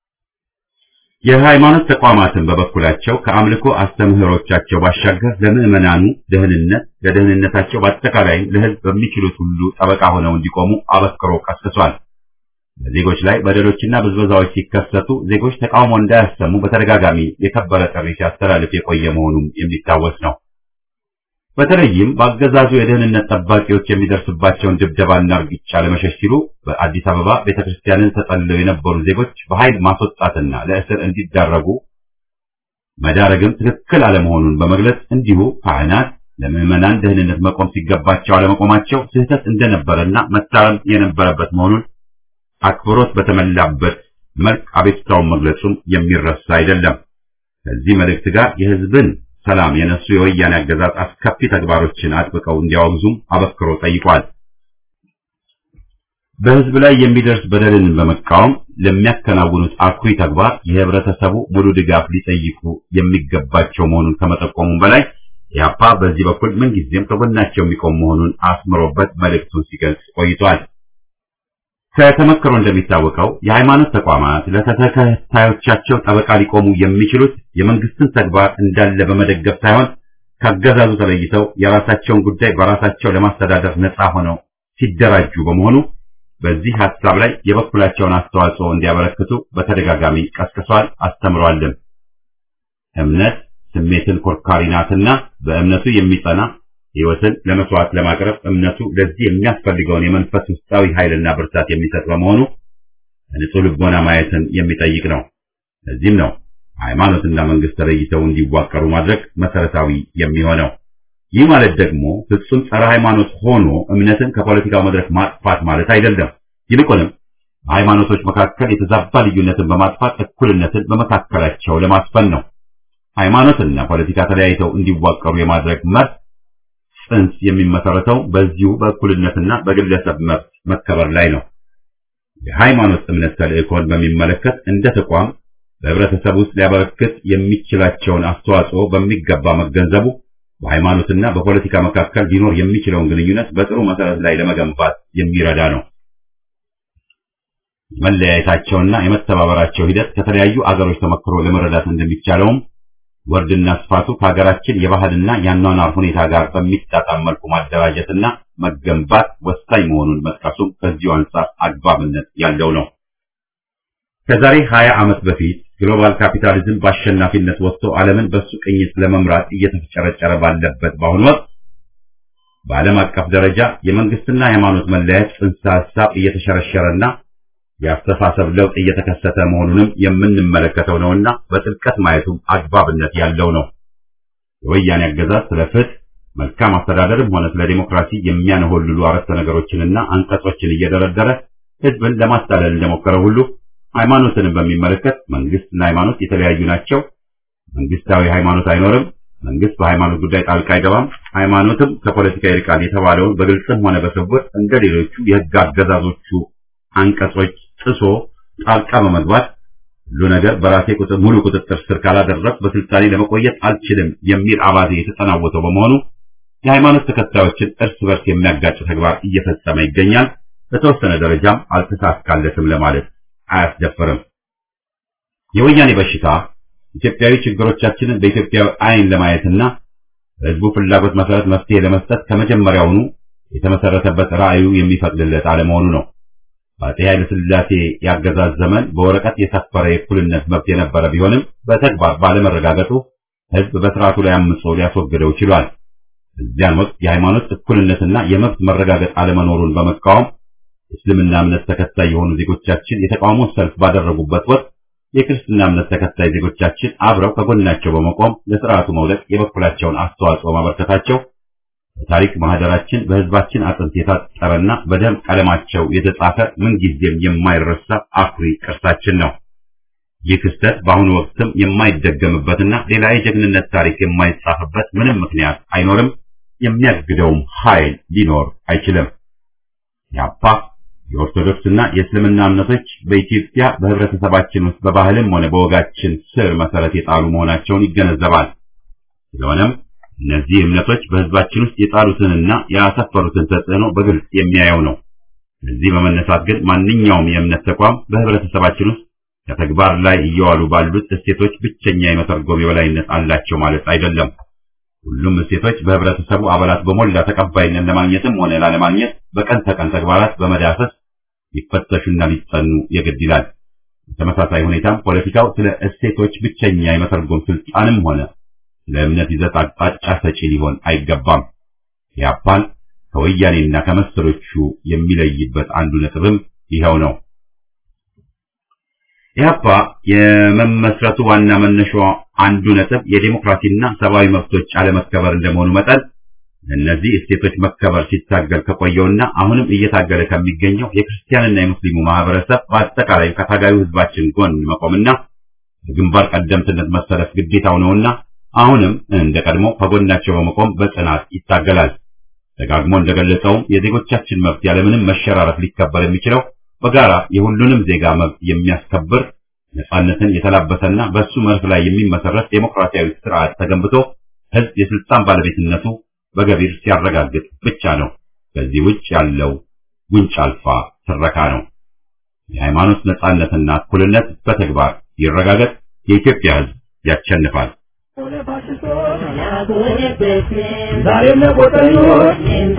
የሃይማኖት ተቋማትን በበኩላቸው ከአምልኮ አስተምህሮቻቸው ባሻገር ለምዕመናኑ ደህንነት፣ ለደህንነታቸው በአጠቃላይም ለህዝብ በሚችሉት ሁሉ ጠበቃ ሆነው እንዲቆሙ አበክሮ ቀስቅሷል። በዜጎች ላይ በደሎችና ብዝበዛዎች ሲከሰቱ ዜጎች ተቃውሞ እንዳያሰሙ በተደጋጋሚ የከበረ ጥሪ ሲያስተላልፍ የቆየ መሆኑም የሚታወስ ነው። በተለይም በአገዛዙ የደህንነት ጠባቂዎች የሚደርስባቸውን ድብደባና እርግጫ ለመሸሽ ሲሉ በአዲስ አበባ ቤተክርስቲያንን ተጠልለው የነበሩ ዜጎች በኃይል ማስወጣትና ለእስር እንዲዳረጉ መዳረግም ትክክል አለመሆኑን በመግለጽ እንዲሁ ካህናት ለምዕመናን ደህንነት መቆም ሲገባቸው አለመቆማቸው ስህተት እንደነበረና መታረም የነበረበት መሆኑን አክብሮት በተሞላበት መልክ አቤቱታውን መግለጹም የሚረሳ አይደለም። ከዚህ መልእክት ጋር የህዝብን ሰላም የነሱ የወያኔ አገዛዝ አስከፊ ተግባሮችን አጥብቀው እንዲያወግዙም አበክሮ ጠይቋል። በህዝብ ላይ የሚደርስ በደልን በመቃወም ለሚያከናውኑት አኩሪ ተግባር የህብረተሰቡ ሙሉ ድጋፍ ሊጠይቁ የሚገባቸው መሆኑን ከመጠቆሙም በላይ ኢህአፓ በዚህ በኩል ምንጊዜም ከጎናቸው የሚቆም መሆኑን አስምሮበት መልእክቱን ሲገልጽ ቆይቷል። ከተመክሮ እንደሚታወቀው የሃይማኖት ተቋማት ለተከታዮቻቸው ጠበቃ ሊቆሙ የሚችሉት የመንግስትን ተግባር እንዳለ በመደገፍ ሳይሆን ከአገዛዙ ተለይተው የራሳቸውን ጉዳይ በራሳቸው ለማስተዳደር ነፃ ሆነው ሲደራጁ በመሆኑ በዚህ ሐሳብ ላይ የበኩላቸውን አስተዋጽኦ እንዲያበረክቱ በተደጋጋሚ ቀስቅሷል፣ አስተምሯልም። እምነት ስሜትን ኮርካሪ ናትና በእምነቱ የሚጸና ሕይወትን ለመስዋዕት ለማቅረብ እምነቱ ለዚህ የሚያስፈልገውን የመንፈስ ውስጣዊ ኃይልና ብርታት የሚሰጥ በመሆኑ ንጹህ ልቦና ማየትን የሚጠይቅ ነው። ለዚህም ነው ሃይማኖትና መንግስት ተለይተው እንዲዋቀሩ ማድረግ መሰረታዊ የሚሆነው። ይህ ማለት ደግሞ ፍጹም ጸረ ሃይማኖት ሆኖ እምነትን ከፖለቲካው መድረክ ማጥፋት ማለት አይደለም። ይልቁንም በሃይማኖቶች መካከል የተዛባ ልዩነትን በማጥፋት እኩልነትን በመካከላቸው ለማስፈን ነው። ሃይማኖትና ፖለቲካ ተለያይተው እንዲዋቀሩ የማድረግ መርህ ጽንስ የሚመሰረተው በዚሁ በእኩልነትና በግለሰብ መብት መከበር ላይ ነው። የሃይማኖት እምነት ተልእኮን በሚመለከት እንደ ተቋም በህብረተሰብ ውስጥ ሊያበረክት የሚችላቸውን አስተዋጽኦ በሚገባ መገንዘቡ በሃይማኖትና በፖለቲካ መካከል ሊኖር የሚችለውን ግንኙነት በጥሩ መሰረት ላይ ለመገንባት የሚረዳ ነው። የመለያየታቸውና የመተባበራቸው ሂደት ከተለያዩ አገሮች ተመክሮ ለመረዳት እንደሚቻለውም ወርድና ስፋቱ ከሀገራችን የባህልና የአኗኗር ሁኔታ ጋር በሚጣጣም መልኩ ማደራጀትና መገንባት ወሳኝ መሆኑን መጥቀሱም ከዚሁ አንጻር አግባብነት ያለው ነው። ከዛሬ 20 ዓመት በፊት ግሎባል ካፒታሊዝም በአሸናፊነት ወጥቶ ዓለምን በሱ ቅኝት ለመምራት እየተፍጨረጨረ ባለበት በአሁኑ ወቅት በዓለም አቀፍ ደረጃ የመንግስትና የሃይማኖት መለያየት ጽንሰ ሐሳብ እየተሸረሸረና የአስተሳሰብ ለውጥ እየተከሰተ መሆኑንም የምንመለከተው ነውና በጥልቀት ማየቱም አግባብነት ያለው ነው። የወያኔ አገዛዝ ስለ ፍትህ፣ መልካም አስተዳደርም ሆነ ስለ ዲሞክራሲ የሚያነሆልሉ አረፍተ ነገሮችንና አንቀጾችን እየደረደረ ህዝብን ለማታለል እንደሞከረ ሁሉ ሃይማኖትንም በሚመለከት መንግስትና ሃይማኖት የተለያዩ ናቸው፣ መንግስታዊ ሃይማኖት አይኖርም፣ መንግስት በሃይማኖት ጉዳይ ጣልቃ አይገባም፣ ሃይማኖትም ከፖለቲካ ይርቃል የተባለውን በግልጽም ሆነ በስውር እንደ ሌሎቹ የህግ አገዛዞቹ አንቀጾች ጥሶ ጣልቃ በመግባት ሁሉ ነገር በራሴ ቁጥር ሙሉ ቁጥጥር ስር ካላደረግ በስልጣኔ ለመቆየት አልችልም የሚል አባዜ የተጠናወተው በመሆኑ የሃይማኖት ተከታዮችን እርስ በርስ የሚያጋጭ ተግባር እየፈጸመ ይገኛል። በተወሰነ ደረጃም አልተሳካለትም ለማለት አያስደፍርም። የወያኔ በሽታ ኢትዮጵያዊ ችግሮቻችንን በኢትዮጵያዊ አይን ለማየትና በህዝቡ ፍላጎት መሰረት መፍትሄ ለመስጠት ከመጀመሪያውኑ የተመሰረተበት ራዕዩ የሚፈቅድለት አለመሆኑ ነው። በአፄ ኃይለ ሥላሴ ያገዛዝ ዘመን በወረቀት የሰፈረ የእኩልነት መብት የነበረ ቢሆንም በተግባር ባለመረጋገጡ ህዝብ በስርዓቱ ላይ አምጾ ሊያስወግደው ችሏል። በዚያን ወቅት የሃይማኖት እኩልነትና የመብት መረጋገጥ አለመኖሩን በመቃወም የእስልምና እምነት ተከታይ የሆኑ ዜጎቻችን የተቃውሞ ሰልፍ ባደረጉበት ወቅት የክርስትና እምነት ተከታይ ዜጎቻችን አብረው ከጎናቸው በመቆም ለስርዓቱ መውደቅ የበኩላቸውን አስተዋጽኦ ማበርከታቸው በታሪክ ማህደራችን በህዝባችን አጥንት የታጠረና በደም ቀለማቸው የተጻፈ ምንጊዜም የማይረሳ አኩሪ ቅርሳችን ነው። ይህ ክስተት በአሁኑ ወቅትም የማይደገምበትና ሌላ የጀግንነት ታሪክ የማይጻፍበት ምንም ምክንያት አይኖርም። የሚያግደውም ኃይል ሊኖር አይችልም። ያፓ የኦርቶዶክስና የእስልምና እምነቶች በኢትዮጵያ በህብረተሰባችን ውስጥ በባህልም ሆነ በወጋችን ስር መሰረት የጣሉ መሆናቸውን ይገነዘባል። ስለሆነም እነዚህ እምነቶች በህዝባችን ውስጥ የጣሉትንና ያሰፈሩትን ተጽዕኖ በግልጽ የሚያየው ነው። እዚህ በመነሳት ግን ማንኛውም የእምነት ተቋም በህብረተሰባችን ውስጥ ከተግባር ላይ እየዋሉ ባሉት እሴቶች ብቸኛ የመተርጎም የበላይነት አላቸው ማለት አይደለም። ሁሉም እሴቶች በህብረተሰቡ አባላት በሞላ ተቀባይነት ለማግኘትም ሆነ ላለማግኘት በቀን ተቀን ተግባራት በመዳሰስ ሊፈተሹና ሊጸኑ የግድ ይላል። በተመሳሳይ ሁኔታም ፖለቲካው ስለ እሴቶች ብቸኛ የመተርጎም ስልጣንም ሆነ ስለ እምነት ይዘት አቅጣጫ ሰጪ ሊሆን አይገባም። ያፓን ከወያኔና ከመሰሎቹ የሚለይበት አንዱ ነጥብም ይኸው ነው። ኢህአፓ የመመስረቱ ዋና መነሻው አንዱ ነጥብ የዴሞክራሲና ሰብአዊ መብቶች አለመከበር እንደመሆኑ መጠን እነዚህ እሴቶች መከበር ሲታገል ከቆየውና አሁንም እየታገለ ከሚገኘው የክርስቲያንና የሙስሊሙ ማህበረሰብ በአጠቃላይ ከታጋዩ ህዝባችን ጎን መቆምና በግንባር ቀደምትነት መሰለፍ ግዴታው ነውና አሁንም እንደ ቀድሞ ከጎናቸው በመቆም በጽናት ይታገላል። ደጋግሞ እንደገለጸውም የዜጎቻችን መብት ያለምንም መሸራረፍ ሊከበር የሚችለው በጋራ የሁሉንም ዜጋ መብት የሚያስከብር ነጻነትን የተላበሰና በሱ መርህ ላይ የሚመሰረት ዴሞክራሲያዊ ስርዓት ተገንብቶ ህዝብ የስልጣን ባለቤትነቱ በገቢር ሲያረጋግጥ ብቻ ነው። ከዚህ ውጭ ያለው ጉንጭ አልፋ ትረካ ነው። የሃይማኖት ነጻነትና እኩልነት በተግባር ይረጋገጥ። የኢትዮጵያ ህዝብ ያሸንፋል። ዛሬም ለቆጠኞች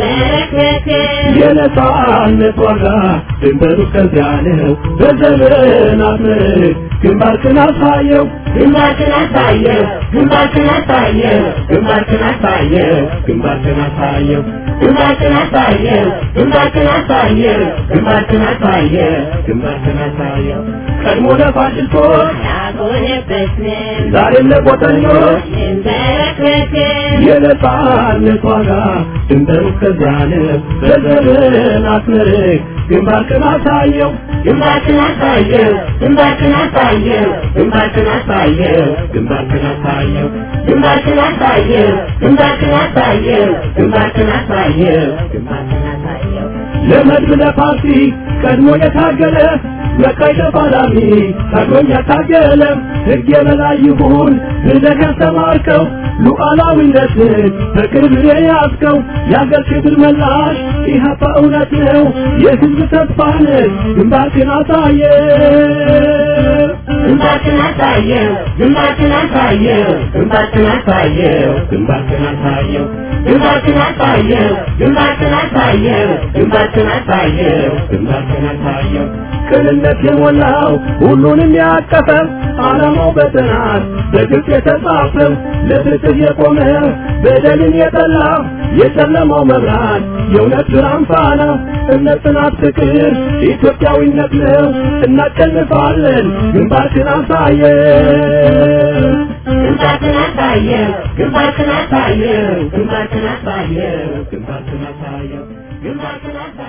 የነጻነት ዋጋ ድንበሩ ከዚያ ነው። በዘመናት ምርክ ግንባርክን አሳየው ግንባርክን አሳየው ግንባርክን አሳየው ግንባርክን አሳየው ግንባርክን አሳየው ግንባርክን አሳየው ግንባርክን አሳየው ግንባርክን አሳየው ግንባርክን አሳየው ቀድሞ ለፋሽስቶች ያጎነበስን ዛሬም ለቆጠኞች እንበረከክን የነጻነት ዋጋ ድንበሩ ከዚያ ነው። በዘመናት ምርክ ግንባርክን አሳየው ግንባርክን አሳየው ግንባርክን አሳየው ግንባርክን አሳየው ግንባርክን አሳየው ግንባርክን አሳየው ግንባርክን አሳየው ግንባርክን አሳየው ግንባርክን አሳየው ለመድብ ለፓርቲ ቀድሞ የታገለ መቃይ ተፋላሚ ታግሎኝ ያታገለ ሕግ የበላይ ይሁን ብለህ ያስተማርከው ሉዓላዊነትን በቅርብ የያዝከው የአገር ክብር መላሽ ኢህአፓ እውነት ነው የሕዝብ ተስፋ ነህ ግንባርክን አሳየ ግንባርክን አሳየው ግንባርክን አሳየው ግንባርክን አሳየው ግንባርክን አሳየው ግንባርክን አሳየው ግንባርክን አሳየው ግንባርክን አሳየው ግንባርክን አሳየው ቅንነት የሞላው ሁሉንም ያቀፈ ዓላማው በጥናት በግልጽ የተጻፈ ለፍትህ የቆመ በደልን የጠላ የጨለማው መብራት የእውነት ብርሃን ፋና እምነት፣ ጽናት፣ ፍቅር ኢትዮጵያዊነት ነው። እናሸንፋለን። ግንባርክን አሳየው ግንባርክን አሳየው ግንባርክን አሳየው ግንባርክን አሳየው ግንባርክን አሳየው ግንባርክን አሳየው